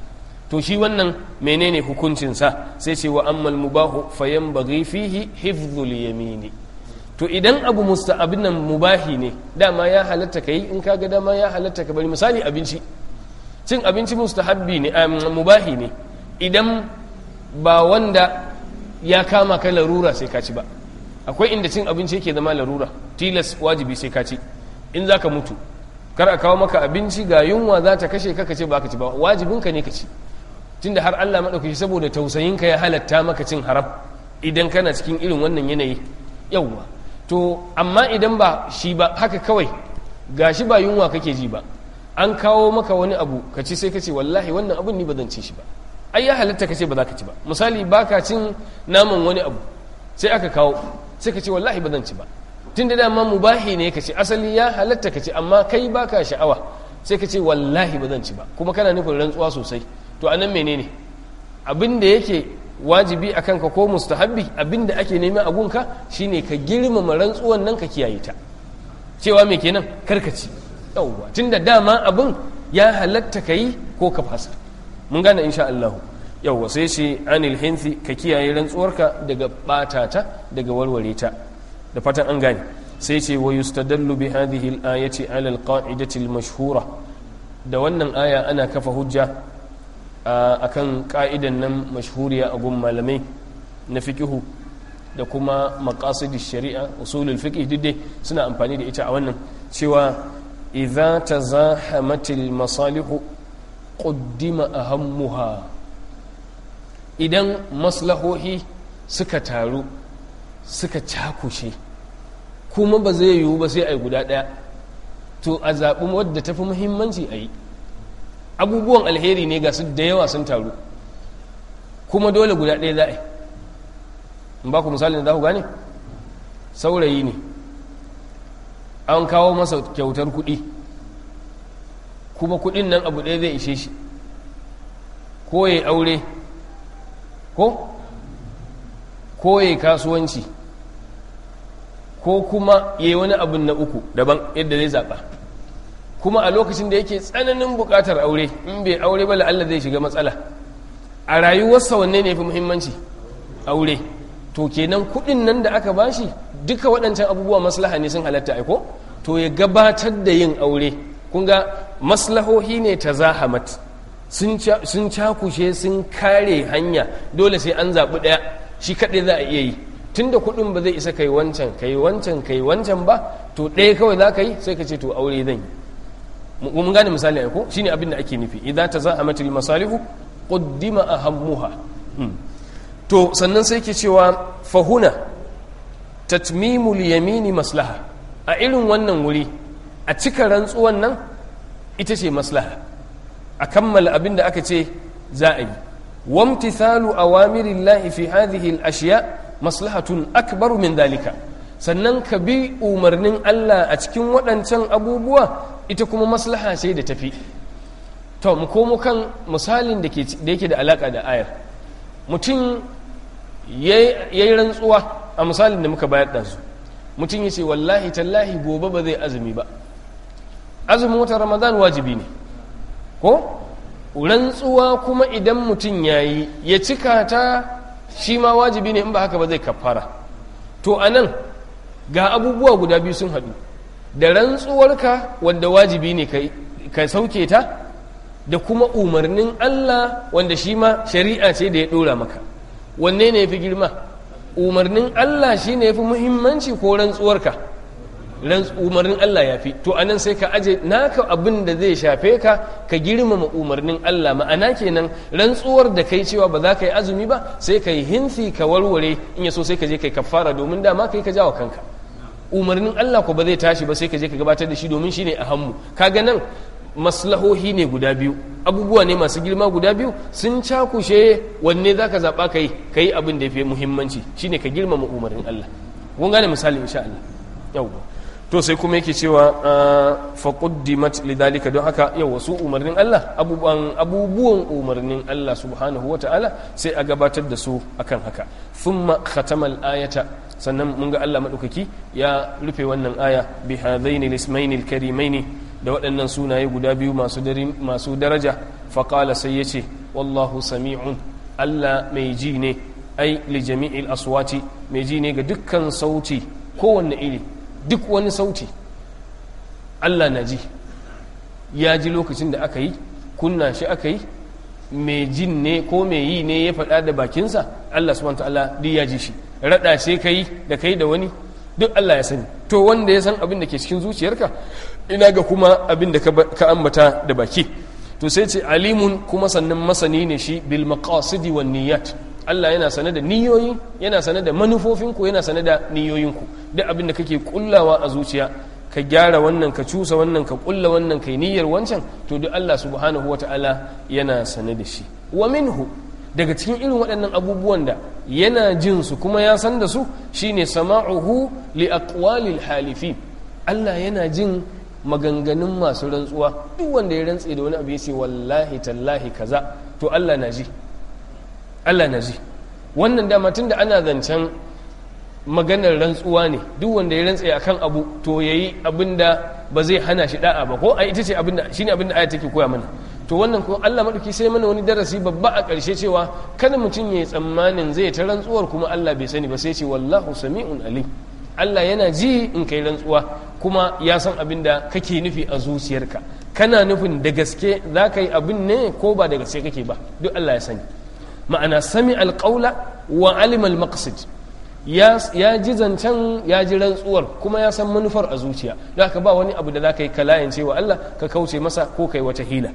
to shi wannan menene hukuncinsa sai ce wa ammal mubahu fayan baghi fihi hifdhul yamini to idan abu musta abin nan mubahi ne dama ya halatta ka yi in ka ga dama ya halatta ka bari misali abinci cin abinci mustahabbi ne mubahi ne idan ba wanda ya kama ka larura sai ka ci ba akwai inda cin abinci yake zama larura tilas wajibi sai ka ci in za ka mutu kar a kawo maka abinci ga yunwa za ta kashe ka ka ce ba ka ci ba wajibinka ne ka ci tunda har Allah maɗaukaki saboda tausayinka ya halatta maka cin haram idan kana cikin irin wannan yanayi yawwa to amma idan ba shi ba haka kawai gashi ba yunwa kake ji ba an kawo maka wani abu ka ci sai ka ce wallahi wannan abun ni ba zan ci shi ba ai ya halatta ka ce ba za ka ci ba misali baka cin naman wani abu sai aka kawo sai ka ce wallahi ba zan ci ba tun da dama mubahi ne ka ce asali ya halatta ka ce amma kai baka sha'awa sai ka ce wallahi ba zan ci ba kuma kana nufin rantsuwa sosai to anan menene abin da yake wajibi a kanka ko mustahabbi abin da ake nema a gunka shine ka girmama rantsuwan nan ka kiyaye ta cewa me kenan karkaci yauwa tunda dama abin ya halatta ka yi ko ka fasa mun gane insha Allah yauwa sai ce anil hinthi ka kiyaye rantsuwarka daga batata daga warware ta da fatan an gane sai ce wa yustadallu bi hadhihi al-ayati ala al-qa'idati al-mashhura da wannan aya ana kafa hujja akan ka'idan nan mashhuriya a gun malamai na fikihu da kuma maqasidin shari'a usulul fiqh duk dai suna amfani da ita a wannan cewa idza tazahamatil masalihu quddima ahammuha idan maslahohi suka taru suka cakushe kuma ba zai yiwu ba sai a yi guda ɗaya to a zaɓi wadda tafi muhimmanci a yi abubuwan alheri ne ga su da yawa sun taru kuma dole guda ɗaya za a yi in ba ku misalin da za ku gane saurayi ne an kawo masa kyautar kuɗi kuma kuɗin nan abu ɗaya zai ishe shi ko ya aure ko ko ya kasuwanci ko kuma ya yi wani abin na uku daban yadda zai zaɓa kuma a lokacin da yake tsananin buƙatar aure in bai aure ba la'alla zai shiga matsala a rayuwarsa wanne ne fi muhimmanci aure to kenan kuɗin nan da aka bashi duka waɗancan abubuwa maslaha ne sun halatta aiko to ya gabatar da yin aure kun ga maslahohi ne ta zahamat sun cakushe sun kare hanya dole sai an zaɓi ɗaya shi kaɗai za a iya yi tun da kuɗin ba zai isa kai wancan kai wancan kai wancan ba to ɗaya kawai za ka yi sai ka ce to aure zan yi mun gane misali ko shine abin da ake nufi idza tazahamat al masalihu quddima ahammuha to sannan sai ke cewa fahuna tatmimul yamini maslaha a irin wannan wuri a cika rantsuwan nan ita ce maslaha a kammala abin da aka ce za a yi wamtithalu awamirillahi fi hadhihi al-ashya maslahatun akbaru min dalika sannan ka bi umarnin Allah a cikin waɗancan abubuwa ita kuma maslaha ce da tafi to mu komo kan misalin da yake da alaka da ayar mutum ya yi rantsuwa a misalin da muka bayar ɗansu mutum ya ce wallahi tallahi gobe ba zai azumi ba azumin watan ramadan wajibi ne ko rantsuwa kuma idan mutum ya yi ya cika ta shi ma wajibi ne in ba haka ba zai kafara to a nan ga abubuwa guda biyu sun haɗu da rantsuwarka wanda wajibi ne ka sauke ta da kuma umarnin Allah wanda shi ma shari'a ce da ya ɗora maka wanne ne ya fi girma umarnin Allah shi ne ya fi muhimmanci ko rantsuwarka umarnin Allah ya fi to anan sai ka aje naka abin da zai shafe ka ka girmama umarnin Allah ma'ana kenan rantsuwar da kai cewa ba za ka yi azumi ba sai ka yi hinsi ka warware in ya so sai ka je kai kafara domin dama kai ka jawo kanka umarnin Allah ko ba zai tashi ba sai ka je ka gabatar da shi domin shi ne a hannu kaga nan maslahohi ne guda biyu abubuwa ne masu girma guda biyu sun cakushe wanne za ka zaɓa ka yi ka yi abin da ya fi muhimmanci shine ka girmama umarnin Allah kun gane misali insha Allah yawwa to sai kuma yake cewa faquddimat lidhalika don haka yau wasu umarnin Allah abubuwan abubuwan umarnin Allah subhanahu wata'ala sai a gabatar da su akan haka thumma khatamal ayata sannan mun ga Allah madaukaki ya rufe wannan aya bi hadaini lismaini alkarimaini da waɗannan sunaye guda biyu masu masu daraja faqala sai yace wallahu sami'un Allah mai ji ne ai li jami'il aswati mai ji ne ga dukkan sauti kowanne iri duk wani sauti Allah na ji ya ji lokacin da aka yi kunna shi aka yi mai jin ne ko mai yi ne ya faɗa da bakinsa Allah subhanahu ta'ala duk ya ji shi raɗa ce ka yi da kai da wani duk Allah ya sani to wanda ya san abin da ke cikin zuciyarka ina ga kuma abin da ka ambata da baki to sai ce alimun kuma sannan masani ne shi bil maqasidi wan niyyat Allah yana sane da niyoyi yana sane da manufofinku yana sane da niyoyinku duk abin da kake kullawa a zuciya ka gyara wannan ka cusa wannan ka kulla wannan kai niyyar wancan to duk Allah subhanahu wata'ala yana sane da shi wa minhu daga cikin irin waɗannan abubuwan da yana jin su kuma ya san da su shine sama'uhu li aqwalil halifin Allah yana jin maganganun masu rantsuwa duk wanda ya rantse da wani abu ya ce wallahi tallahi kaza to Allah na ji Allah na ji wannan dama tun da ana zancen maganar rantsuwa ne duk wanda ya rantse akan abu to yayi abin da ba zai hana shi da'a ba ko ai ita ce abin da shine abin da aya take koya mana to wannan ko Allah madauki sai mana wani darasi babba a ƙarshe cewa kada mutum yayi tsammanin zai ta rantsuwar kuma Allah bai sani ba sai ce wallahu sami'un alim Allah yana ji in kai rantsuwa kuma ya san abin da kake nufi a zuciyarka kana nufin da gaske za ka yi abin ne ko ba da gaske kake ba duk Allah ya sani ma'ana sami alƙaula wa alimal maqsid ya ji zancen ya ji rantsuwar kuma ya san manufar a zuciya da ka ba wani abu da za ka yi kalayin cewa Allah ka kauce masa ko kai wata hila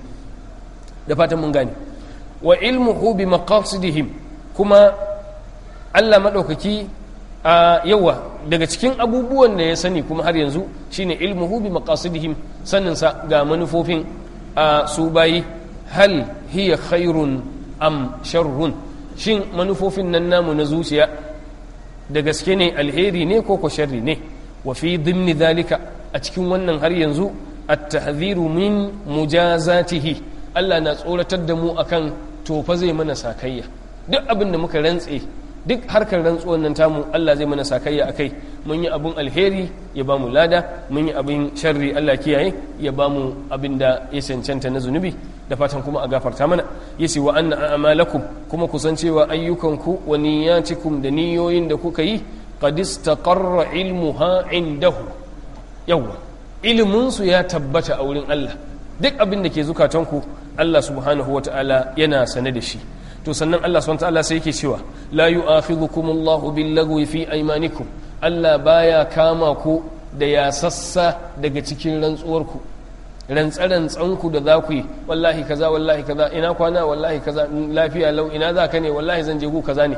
da fatan mun gane wa ilmuhu bi maqasidihim kuma Allah madaukaki a yawa daga cikin abubuwan da ya sani kuma har yanzu shine ilmuhu bi maqasidihim sanin sa ga manufofin a su bayi hal hiya khairun am sharrun shin manufofin nan namu na zuciya da gaske ne alheri ne ko ko sharri ne wa fi dhimni dhalika a cikin wannan har yanzu at-tahdhiru min mujazatihi Allah na tsoratar da mu akan to fa zai mana sakayya duk abin da muka rantse duk harkar rantsuwan nan tamu Allah zai mana sakayya akai mun yi abin alheri ya bamu lada mun yi abin sharri Allah kiyaye ya bamu abin da ya cancanta na zunubi da fatan kuma a gafarta mana yace wa anna a'malakum kuma kusan cewa ayyukanku wa niyyatikum da niyoyin da kuka yi qad istaqarra ilmuha indahu yawa ilimin su ya tabbata a wurin Allah duk abin da ke zukatanku Allah subhanahu wata'ala yana sane da shi to sannan Allah subhanahu wata'ala sai yake cewa la yu'akhidhukumullahu billagwi fi aymanikum Allah baya kama ku da ya sassa daga cikin rantsuwarku rantsarantsanku da za ku yi wallahi kaza wallahi kaza ina kwana wallahi kaza lafiya lau ina za ka ne wallahi zan je gu kaza ne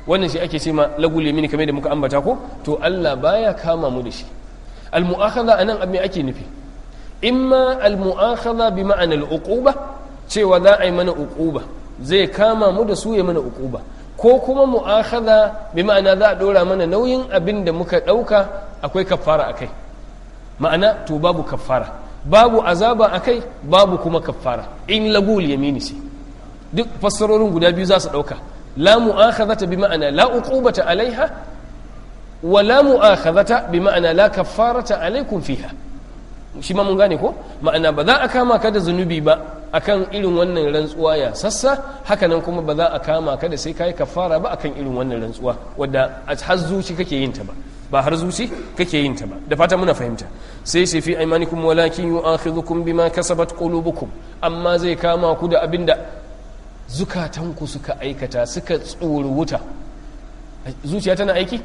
wannan shi ake ce ma lagul yamini kamar da muka ambata ko to Allah baya kama mu da shi al mu'akhadha anan abin ake nufi imma al mu'akhadha bi ma'ana al uquba cewa za a yi mana uquba zai kama mu da su ya mana uquba ko kuma mu'akhadha bi ma'ana za a dora mana nauyin abin da muka dauka akwai kafara akai ma'ana to babu kafara babu azaba akai babu kuma kafara in lagul yamini ce duk fassarorin guda biyu za su dauka la mu'akhadhata bi ma'ana la uqubata alaiha wa la mu'akhadhata bi ma'ana la kaffarata alaikum fiha shi ma mun gane ko ma'ana ba za a kama ka da zunubi ba akan irin wannan rantsuwa ya sassa hakanan kuma ba za a kama ka da sai kai kafara ba akan irin wannan rantsuwa wadda a har zuci kake yin ta ba ba har zuci kake yin ta ba da fata muna fahimta sai sai fi aymanikum walakin yu'akhidhukum bima kasabat qulubukum amma zai kama ku da abinda zukatanku suka aikata suka tsoro wuta zuciya tana aiki?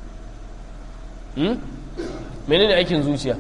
menene aikin zuciya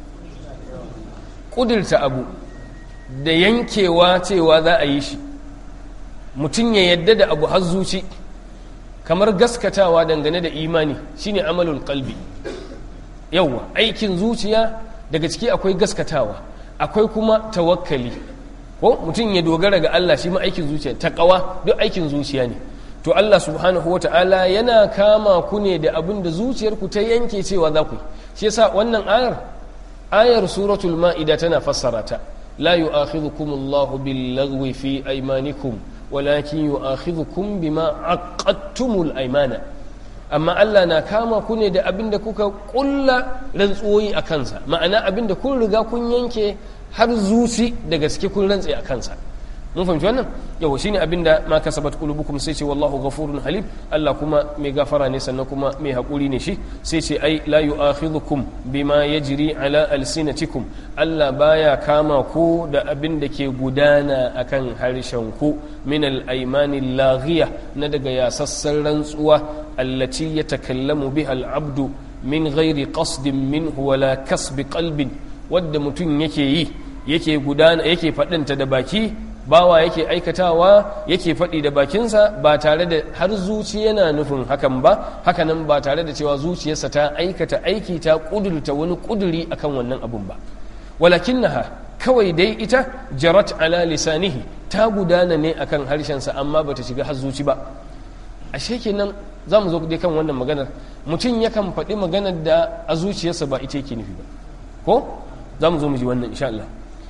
ƙudurta abu da yankewa cewa za a yi shi mutum ya yadda da abu har zuci kamar gaskatawa dangane da imani shine amalul kalbi yauwa aikin zuciya daga ciki akwai gaskatawa akwai kuma tawakkali ko mutum ya dogara ga Allah shi ma aikin zuciya taqwa duk aikin zuciya ne to Allah subhanahu wata'ala yana kama ku ne da abin da zuciyarku ta yanke cewa za ku yi shi yasa wannan ayar ayar suratul ma'ida tana fassara ta la yu'akhidhukum Allahu bil lagwi fi aymanikum walakin yu'akhidhukum bima aqadtumul aymana amma Allah na kama ku ne da abin da kuka kulla rantsuwoyi a kansa ma'ana abin da kun riga kun yanke har zuci da gaske kun rantse a kansa mun fahimci wannan yawa shine abinda ma kasabat qulubukum sai ce wallahu ghafurun halim Allah kuma mai gafara ne sannan kuma mai hakuri ne shi sai ce ai la yu'akhidhukum bima yajri ala alsinatikum Allah baya kama ku da abin da ke gudana akan harshen ku min al-aymani laghiya na daga yasassan rantsuwa allati yatakallamu biha al-abdu min ghairi qasdin minhu wala kasbi qalbin wadda mutum yake yi yake gudana yake faɗinta da baki bawa yake aikatawa yake faɗi da bakinsa ba tare da har zuci yana nufin hakan ba hakanan ba tare da cewa zuciyarsa ta aikata aiki ta ƙudurta wani ƙuduri akan wannan abun ba walakin naha kawai dai ita jarat ala lisanihi ta gudana ne akan harshensa amma bata shiga har zuci ba ashe kenan za mu zo dai kan wannan maganar mutum yakan faɗi maganar da a zuciyarsa ba ita yake nufi ba ko za mu zo mu ji wannan insha Allah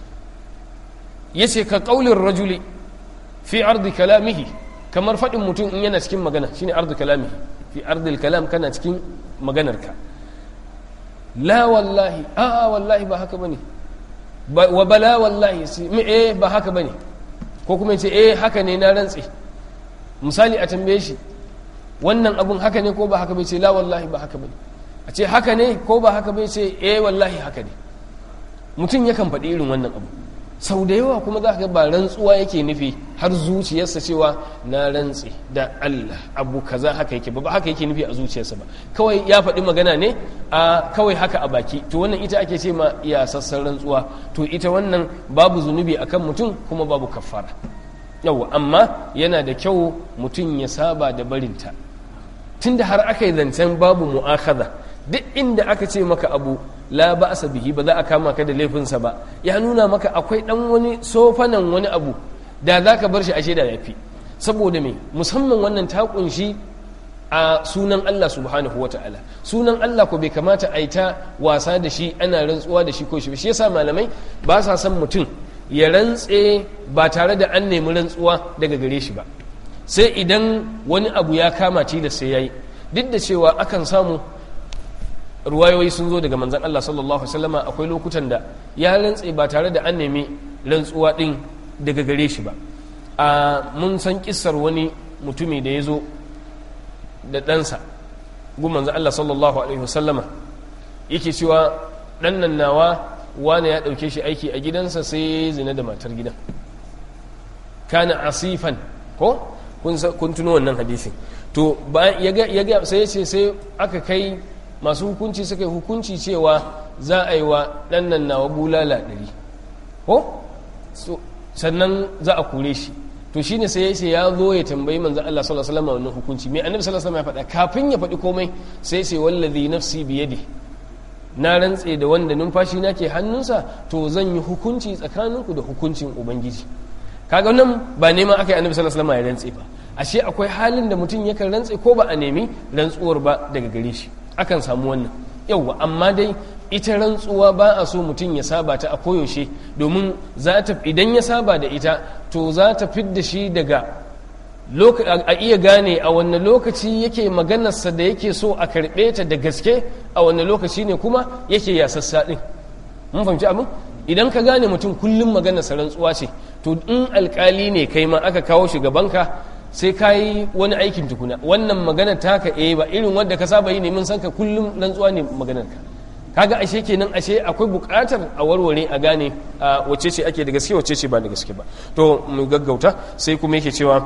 ya ce ka ƙaulin rajuli fi ardi kalamihi kamar faɗin mutum in yana cikin magana shine ardi kalamihi fi ardi kalam kana cikin maganarka la wallahi a wallahi ba haka bane wa bala wallahi eh ba haka bane ko kuma ce eh haka ne na rantse misali a tambaye shi wannan abun haka ne ko ba haka bai ce la wallahi ba haka bane a ce haka ne ko ba haka bai ce eh wallahi haka ne mutum yakan faɗi irin wannan abu sau da yawa kuma za ka ga ba rantsuwa yake nufi har zuciyarsa cewa na rantse da Allah abu kaza haka yake ba haka yake nufi a zuciyarsa ba kawai ya faɗi magana ne a kawai haka a baki to wannan ita ake ce ma iya sassan rantsuwa to ita wannan babu zunubi akan mutum kuma babu kafara yawa amma yana da kyau mutum ya saba da barinta tunda har aka yi zancen babu mu'akhadha duk inda aka ce maka abu la ba'sa bihi ba za a kama ka da laifinsa ba ya nuna maka akwai dan wani sofanan wani abu da za ka bar shi ashe da yafi saboda me musamman wannan ta kunshi a sunan Allah subhanahu wa ta'ala sunan Allah ko bai kamata a yi ta wasa da shi ana rantsuwa da shi ko shi shi yasa malamai ba sa son mutum ya rantse ba tare da an nemi rantsuwa daga gare shi ba sai idan wani abu ya kama da sai yayi duk da cewa akan samu ruwayoyi sun zo daga manzan Allah sallallahu Alaihi wasallama akwai lokutan da ya rantse ba tare da an nemi rantsuwa ɗin daga gare shi ba a mun san kissar wani mutumi da ya zo da ɗansa gun manzan Allah sallallahu Alaihi wasallama yake cewa ɗan nan nawa wane ya ɗauke shi aiki a gidansa sai ya zina da matar gidan kana asifan ko kun tuno wannan hadisin to ya ga sai ya ce sai aka kai masu hukunci suka yi hukunci cewa za a yi wa ɗannan nawa bulala ɗari ko sannan za a kure shi to to shine sai yace ya zo ya tambayi manzon Allah sallallahu alaihi wasallam wannan hukunci me annabi sallallahu alaihi wasallam ya faɗa kafin ya faɗi komai sai sai wallazi nafsi biyadi na rantse da wanda numfashi na ke hannunsa to zan yi hukunci tsakaninku da hukuncin ubangiji kaga nan ba neman aka yi annabi sallallahu alaihi wasallam ya rantse ba ashe akwai halin da mutum yakan rantse ko ba a nemi rantsuwar ba daga gare shi akan samu wannan yauwa amma dai ita rantsuwa ba a so mutum ya saba ta a koyaushe domin za ta idan ya saba da ita to za ta fidda shi daga a iya gane a wanne lokaci yake maganarsa da yake so a karɓe ta da gaske a wanne lokaci ne kuma yake yasassa ɗin mun fahimci abin idan ka gane mutum kullum maganarsa rantsuwa ce to in alkali ne kai ma aka kawo shi gabanka sai ka yi wani aikin tukuna wannan magana taka eh ba irin wanda ka saba yi ne mun san ka kullum rantsuwa ne maganar ka kaga ashe kenan ashe akwai buƙatar a warware a gane wacce ce ake da gaske wacce ce ba da gaske ba to mu gaggauta sai kuma yake cewa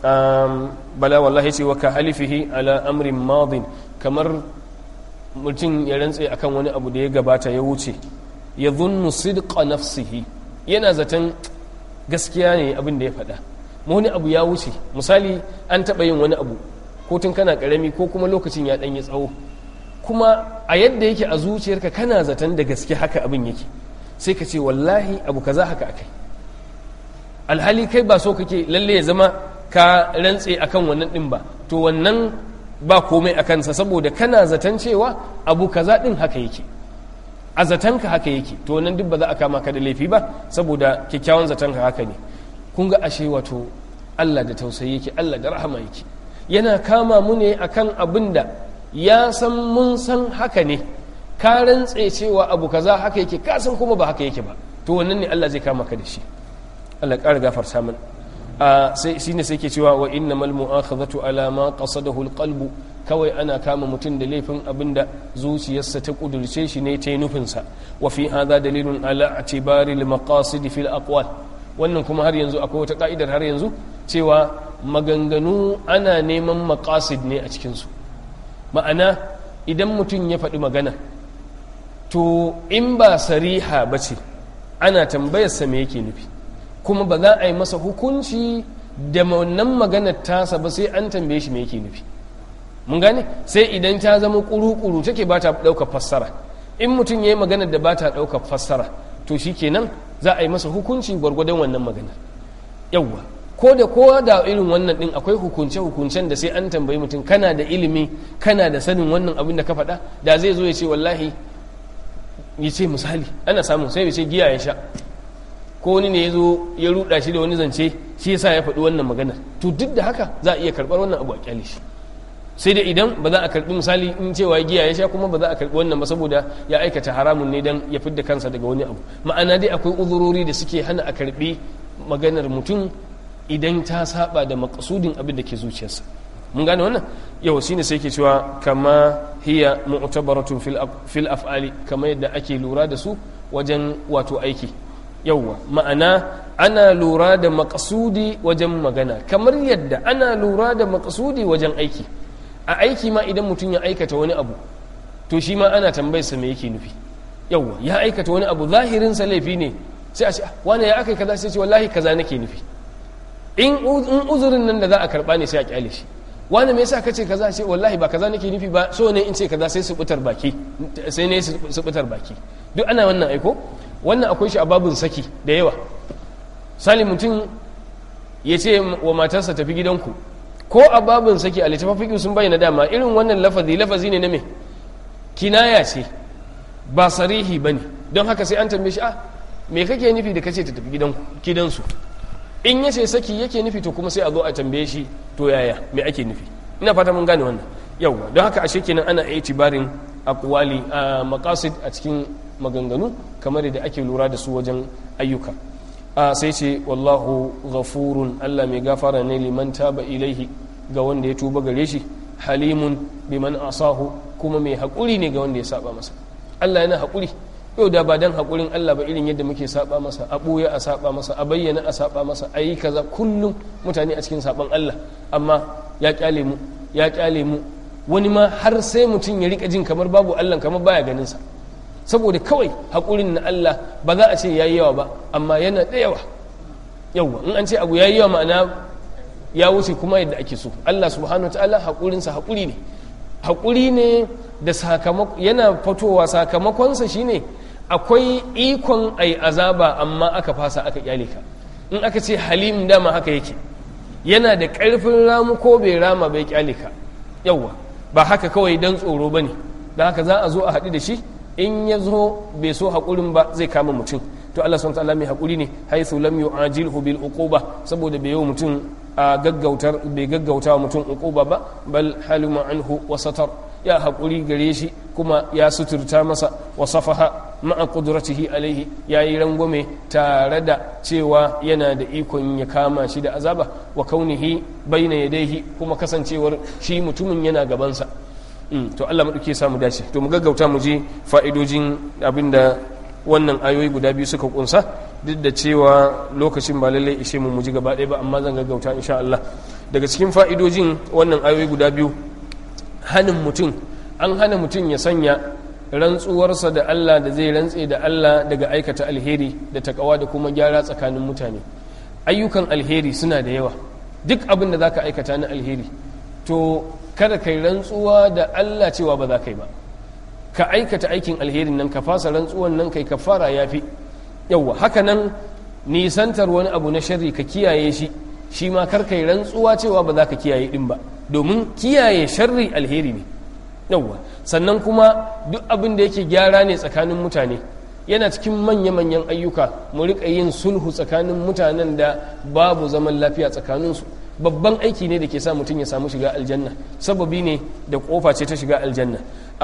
bala wallahi ce wa ka halifihi ala amrin madin kamar mutum ya rantse akan wani abu da ya gabata ya wuce ya zunnu sidqa nafsihi yana zaton gaskiya ne abin da ya faɗa wani abu ya wuce misali an taɓa yin wani abu ko tun kana ƙarami ko kuma lokacin ya ɗanyi tsawo kuma a yadda yake a zuciyarka kana zaton da gaske haka abin yake sai ka ce wallahi abu kaza haka akai alhali kai ba so kake lalle ya zama ka rantse akan wannan ɗin ba to wannan ba komai a kansa saboda kana zaton cewa abu kaza ɗin haka yake a zatonka haka yake to wannan duk ba za a kama ka da laifi ba saboda kyakkyawan zatonka haka ne kun ga ashe wato Allah da tausayi yake Allah da rahama yake yana kama mu ne akan abin da ya san mun san haka ne ka rantse cewa abu kaza haka yake ka san kuma ba haka yake ba to wannan ne Allah zai kama ka da shi Allah ƙara gafarta mana a sai shine sai ke cewa wa innamal mu'akhadhatu ala ma qasadahu alqalbu kawai ana kama mutum da laifin abin da zuciyarsa ta kudurce shi ne ta yi nufinsa wa fi hadha dalilun ala atibari al-maqasid fil aqwal wannan kuma har yanzu akwai wata ka'idar har yanzu cewa maganganu ana neman maqasid ne a cikinsu ma'ana idan mutum ya faɗi magana to in ba sariha ba ce ana tambayarsa me yake nufi kuma ba za a yi masa hukunci da wannan maganar tasa ba sai an tambaye shi me yake nufi mun gane sai idan ta zama kuru-kuru take ba ta ɗaukar fassara in mutum ya yi maganar da ba ta ɗaukar fassara to shi kenan za a yi masa hukunci gwargwadon wannan maganar yawwa ko da kowa da irin wannan din akwai hukunce-hukuncen da sai an tambayi mutum kana da ilimi kana da sanin wannan abin da ka faɗa da zai zo ya ce wallahi ya ce misali ana samun sai ya ce giya ya sha ko wani ne ya zo ya ruɗa shi da wani zance shi yasa ya faɗi wannan maganar to duk da haka za a iya karɓar wannan abu a kyale shi sai dai idan ba za a karɓi misali in cewa giya ya sha kuma ba za a karɓi wannan ba saboda ya aikata haramun ne dan ya fidda kansa daga wani abu ma'ana dai akwai uzurori da suke hana a karɓi maganar mutum idan ta saba da makasudin abin da ke zuciyarsa mun gane wannan yau shine sai ke cewa kama hiya mu'tabaratun fil af'ali kama yadda ake lura da su wajen wato aiki yauwa ma'ana ana lura da makasudi wajen magana kamar yadda ana lura da makasudi wajen aiki a aiki ma idan mutum ya aikata wani abu to shi ma ana tambayarsa me yake nufi yauwa ya aikata wani abu zahirinsa laifi ne sai a ce wani ya aka kaza sai ce wallahi kaza nake nufi in uzurin nan da za a karba ne sai a kyale shi wani me yasa ka ce kaza ce wallahi ba kaza nake nufi ba so ne in ce kaza sai su butar baki sai ne su butar baki duk ana wannan aiko wannan akwai shi a babun saki da yawa sali mutum ya ce wa matarsa tafi gidanku ko a babun saki a littafin sun bayyana dama irin wannan lafazi lafazi ne na me kinaya ce ba sarihi bane don haka sai an tambaye shi a me kake nufi da kace ta tafi gidansu in ya ce saki yake nufi to kuma sai a zo a tambaye shi to yaya me ake nufi ina fata mun gane wannan yauwa don haka ashe kenan ana itibarin aqwali a maqasid a cikin maganganu kamar da ake lura da su wajen ayyuka a sai ce wallahu ghafurun Allah mai gafara ne liman taba ilaihi ga wanda ya tuba gare shi halimun biman asahu kuma mai haƙuri ne ga wanda ya saba masa Allah yana haƙuri yau da ba dan haƙurin Allah ba irin yadda muke saba masa a ɓoye a saba masa a bayyana a saba masa a yi kaza kullum mutane a cikin saban Allah amma ya kyale mu ya kyale mu wani ma har sai mutum ya rika jin kamar babu Allah kamar baya ganin sa saboda kawai haƙurin na Allah ba za a ce yayi yawa ba amma yana da yawa yawwa in an ce abu yayi yawa ma'ana ya wuce kuma yadda ake so Allah subhanahu wa ta'ala haƙurinsa haƙuri ne haƙuri ne da sakamako yana fitowa sakamakonsa shine akwai ikon ai azaba amma aka fasa aka kyale ka in aka ce halim dama haka yake yana da ƙarfin ramu ko bai rama bai kyale ka yawwa ba haka kawai dan tsoro ba ne da haka za a zo a haɗu da shi in ya zo bai so haƙurin ba zai kama mutum to Allah subhanahu ta'ala mai haƙuri ne haythu lam yu'ajilhu bil uquba saboda bai yau mutum a gaggautar bai gaggauta mutum uquba ba bal halima anhu wa satar ya haƙuri gare shi kuma ya suturta masa wa safaha ma'a qudratihi alaihi yayi rangwame tare da cewa yana da ikon ya kama shi da azaba wa kaunihi baina yadayhi kuma kasancewar shi mutumin yana gabansa to Allah maɗauke samu dace to mu gaggauta mu je fa'idojin abinda wannan ayoyi guda biyu suka kunsa duk da cewa lokacin ba lallai ishe mu mu ji gaba ɗaya ba amma zan gaggauta insha Allah daga cikin fa'idojin wannan ayoyi guda biyu hanin mutum an hana mutum ya sanya rantsuwarsa da Allah da zai rantse da Allah daga aikata alheri da takawa da kuma gyara tsakanin mutane ayyukan alheri suna da yawa duk abin da zaka aikata na alheri to kada kai rantsuwa da Allah cewa ba za ka yi ba ka aikata aikin alherin nan ka fasa rantsuwan nan kai kafara yafi yawa haka nan nisantar wani abu na sharri ka kiyaye shi shi ma kar kai rantsuwa cewa ba za ka kiyaye din ba domin kiyaye sharri alheri ne yawa sannan kuma duk abin da yake gyara ne tsakanin mutane yana cikin manya-manyan ayyuka mu riƙa yin sulhu tsakanin mutanen da babu zaman lafiya tsakaninsu babban aiki ne da ke sa mutum ya samu shiga aljanna sababi ne da kofa ce ta shiga aljanna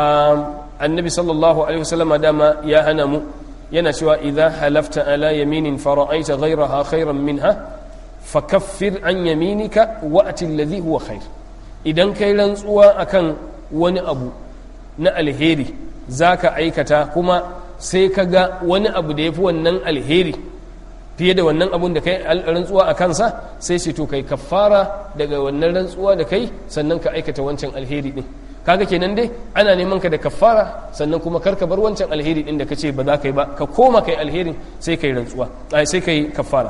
annabi sallallahu alaihi wasallama dama ya hana mu yana cewa idza halafta ala yaminin fara'aita ghayraha khairan minha fakaffir an yaminika wa'ti alladhi huwa khair idan kai rantsuwa akan wani abu na alheri zaka aikata kuma sai ka ga wani abu da yafi wannan alheri fiye da wannan abun da kai rantsuwa a kansa sai ce to kai kafara daga wannan rantsuwa da kai sannan ka aikata wancan alheri din kaga kenan dai ana neman ka da kafara sannan kuma karka bar wancan alheri din da ka ce ba za ka yi ba ka koma kai alherin sai kai rantsuwa sai kai kafara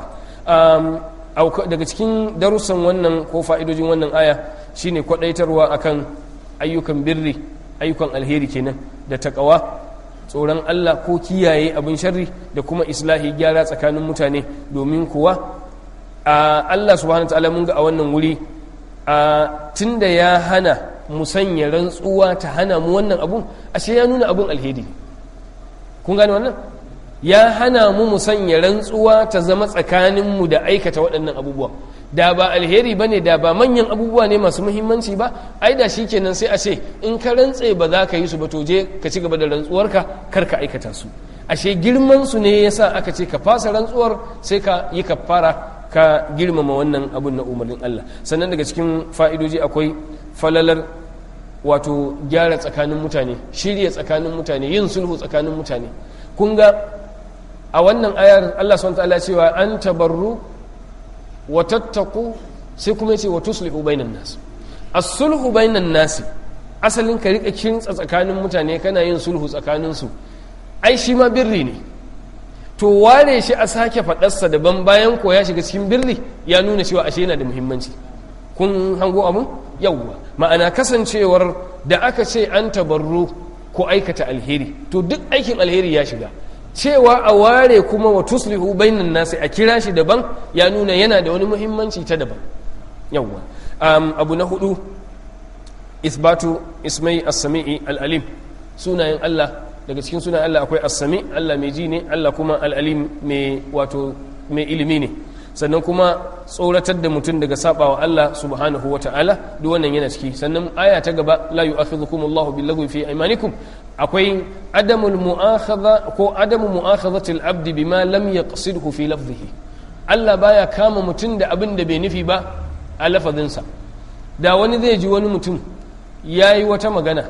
daga cikin darussan wannan ko fa'idojin wannan aya shine kwadaitarwa akan ayyukan birri ayyukan alheri kenan da takawa tsoron Allah ko kiyaye abin sharri da kuma islahi gyara tsakanin mutane domin kuwa Allah subhanahu wa ta'ala mun ga a wannan wuri tunda ya hana mu sanya rantsuwa ta hana mu wannan abun ashe ya nuna abun alheri kun gane wannan ya hana mu mu sanya rantsuwa ta zama tsakaninmu da aikata waɗannan abubuwa da ba alheri ba ne da ba manyan abubuwa ne masu muhimmanci ba ai da shi kenan sai a ce in ka rantse ba za ka yi su ba to je ka ci gaba da rantsuwarka kar ka aikata su ashe girman su ne yasa aka ce ka fasa rantsuwar sai ka yi kafara ka girmama wannan abun na umarnin Allah sannan daga cikin fa'idoji akwai falalar wato gyara tsakanin mutane shirya tsakanin mutane yin sulhu tsakanin mutane kun ga a wannan ayar Allah subhanahu ta'ala cewa an tabarru wa tattaku sai kuma yace wa tuslihu bainan nas as-sulhu bainan nas asalin ka rika kintsa tsakanin mutane kana yin sulhu tsakanin su ai shi ma birri ne to ware shi a sake faɗarsa daban bayan ko ya shiga cikin birri ya nuna cewa ashe yana da muhimmanci kun hango abun yawwa ma'ana kasancewar da aka ce an tabarru ko aikata alheri to duk aikin alheri ya shiga cewa a ware kuma wa tuslihu bainan nasi a kira shi daban ya nuna yana da wani muhimmanci ta daban yawwa abu na hudu isbatu ismai as-sami'i al-alim sunayen Allah daga cikin sunayen Allah akwai as-sami Allah mai ji ne Allah kuma al-alim mai wato mai ilimi ne sannan kuma tsoratar da mutum daga sabawa Allah subhanahu wa ta'ala duk wannan yana ciki sannan aya ta gaba la yu'akhidhukum Allahu bil fi aymanikum akwai adamul mu'akhadha ko adamu mu'akhadhati al-abd bima lam yaqsidhu fi lafzihi Allah baya kama mutum da abin da bai nufi ba a lafazinsa da wani zai ji wani mutum yayi wata magana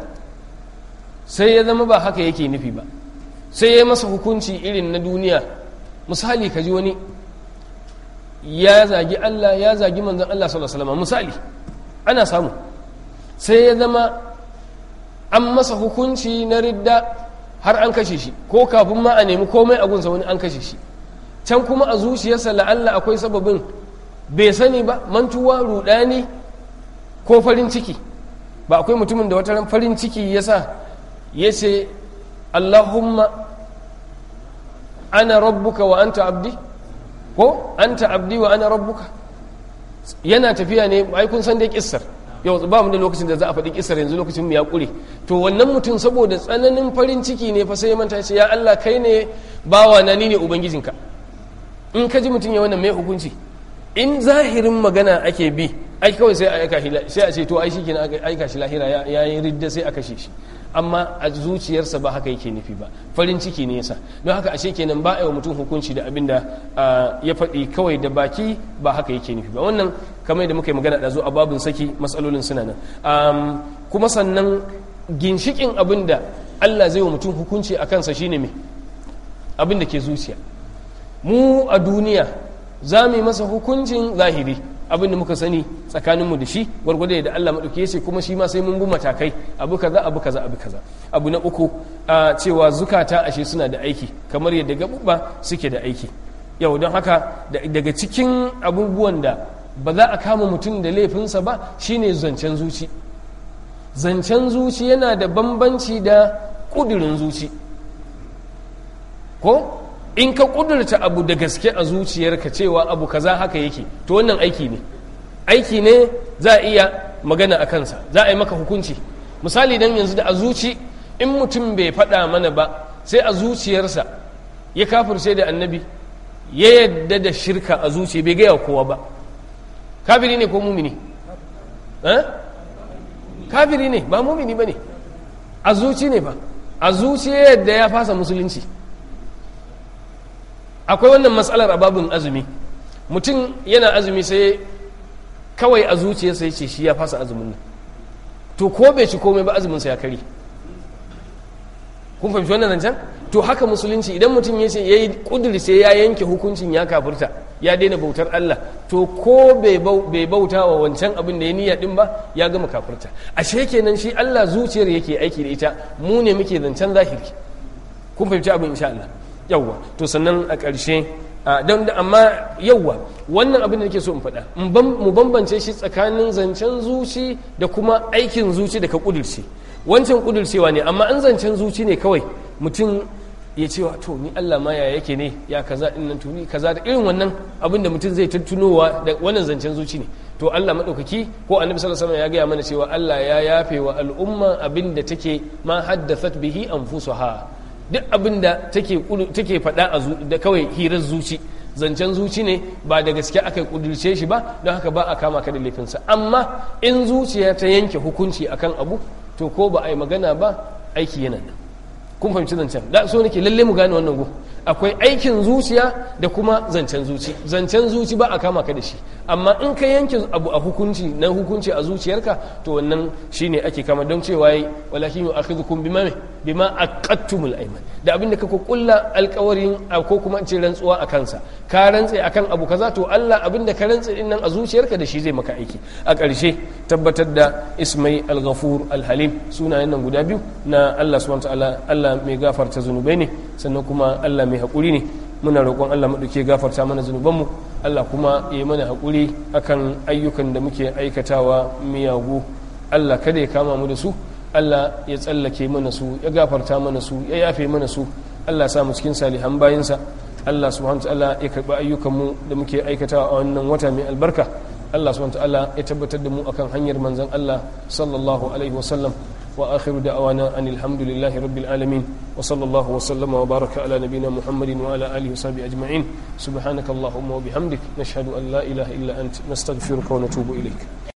sai ya zama ba haka yake nufi ba sai ya masa hukunci irin na duniya misali ka ji wani ya zagi Allah ya zagi manzon Allah sallallahu alaihi wasallam misali ana samu sai ya zama an masa hukunci na ridda har an kashe shi ko kafin ma a nemi komai a gunsa wani an kashe shi can kuma a zuciyarsa la'alla akwai sababin bai sani ba mantuwa rudani ko farin ciki ba akwai mutumin da wata farin ciki ya sa ya ce allahumma ana rabbuka wa anta abdi ko anta abdi wa ana rabbuka yana tafiya ne ai kun san dai kissar yau ba mu da lokacin da za a faɗi kissar yanzu lokacin mu ya ƙure to wannan mutum saboda tsananin farin ciki ne fa sai ya manta ce ya Allah kai ne bawa na ni ne ubangijinka in ka ji mutum ya wannan mai hukunci in zahirin magana ake bi ai kawai sai a aika shi sai a ce to ai shikenan aka aika shi lahira ya yi ridda sai a kashe shi amma a zuciyarsa ba haka yake nufi ba farin ciki ne yasa don haka ashe kenan ba a yi mutum hukunci da abin da ya faɗi kawai da baki ba haka yake nufi ba wannan kamar da muka yi magana da zo a babin saki matsalolin suna nan kuma sannan ginshikin abin da Allah zai wa mutum hukunci a kansa shine me abin da ke zuciya mu a duniya za mu yi masa hukuncin zahiri abin da muka sani tsakaninmu da shi gwargwado da Allah maɗauki yace kuma shi ma sai mun bi matakai abu kaza abu kaza abu kaza abu na uku a cewa zukata ashe suna da aiki kamar yadda gaɓuɓɓa suke da aiki yau don haka daga cikin abubuwan da ba za a kama mutum da laifinsa ba shine zancen zuci zancen zuci yana da bambanci da ƙudurin zuci ko in ka kudurta abu da gaske a zuciyarka cewa abu kaza haka yake to wannan aiki ne aiki ne za a iya magana a kansa za a yi maka hukunci misali dan yanzu da a zuci in mutum bai faɗa mana ba sai a zuciyarsa ya kafirce da annabi ya yadda da shirka a zuciya bai gaya kowa ba kafiri ne ko mumini kafiri ne ba mumini ba ne a zuci ne ba a zuciya yadda ya fasa musulunci akwai wannan matsalar ababin azumi mutum yana azumi sai kawai a zuciya sai ce shi ya fasa azumin nan to ko bai ci komai ba azuminsa ya kari kun fahimci wannan zancen to haka musulunci idan mutum ya ce ya yi kuduri sai ya yanke hukuncin ya kafurta ya daina bautar Allah to ko bai bauta wa wancan abin da ya niyya din ba ya gama kafurta ashe kenan shi Allah zuciyar yake aiki da ita mu ne muke zancen zahiri kun fahimci abin insha Allah yawwa to sannan a ƙarshe don da amma yawwa wannan abin da nake so in faɗa mu bambance shi tsakanin zancen zuci da kuma aikin zuci da ka ƙudurce wancan ƙudurcewa ne amma an zancen zuci ne kawai mutum ya ce wa to ni Allah ma ya yake ne ya kaza din nan tuni kaza da irin wannan abin da mutum zai tattunowa da wannan zancen zuci ne to Allah madaukaki ko annabi sallallahu alaihi wasallam ya gaya mana cewa Allah ya yafe wa al'umma abin da take ma haddathat bihi anfusuha duk abin da take faɗa da kawai hirar zuci zancen zuci ne ba da gaske aka kudurce shi ba don haka ba a kama ka da laifinsa amma in zuciya ta yanke hukunci akan abu to ko ba a yi magana ba aiki yana nan kun fahimci zancen da so nake lalle mu gane wannan go akwai aikin zuciya da kuma zancen zuci zancen zuci ba a kama ka da shi amma in ka yanke abu a hukunci na hukunci a zuciyarka to wannan shine ake kama don cewa yi walakin yu'akhidhukum bima bima aqattumul ayman da abinda ka kulla alkawarin ko kuma ce rantsuwa a kansa ka rantse akan abu kaza to Allah abinda ka rantse din nan a zuciyarka da shi zai maka aiki a ƙarshe tabbatar da ismai al-ghafur al-halim sunayen nan guda biyu na Allah subhanahu wa ta'ala Allah mai gafarta zunubai ne sannan kuma Allah mai haƙuri ne muna roƙon Allah maɗauke gafarta mana zunubanmu Allah kuma ya mana haƙuri akan ayyukan da muke aikatawa miyagu Allah kada ya kama mu da su Allah ya tsallake mana su ya gafarta mana su ya yafe mana su Allah ya sa mu cikin salihan bayinsa Allah subhanahu ta'ala ya karɓi ayyukanmu da muke aikatawa a wannan wata mai albarka Allah subhanahu ta'ala ya tabbatar da mu akan hanyar manzon Allah sallallahu alaihi wasallam وآخر دعوانا أن الحمد لله رب العالمين وصلى الله وسلم وبارك على نبينا محمد وعلى آله وصحبه أجمعين سبحانك اللهم وبحمدك نشهد أن لا إله إلا أنت نستغفرك ونتوب إليك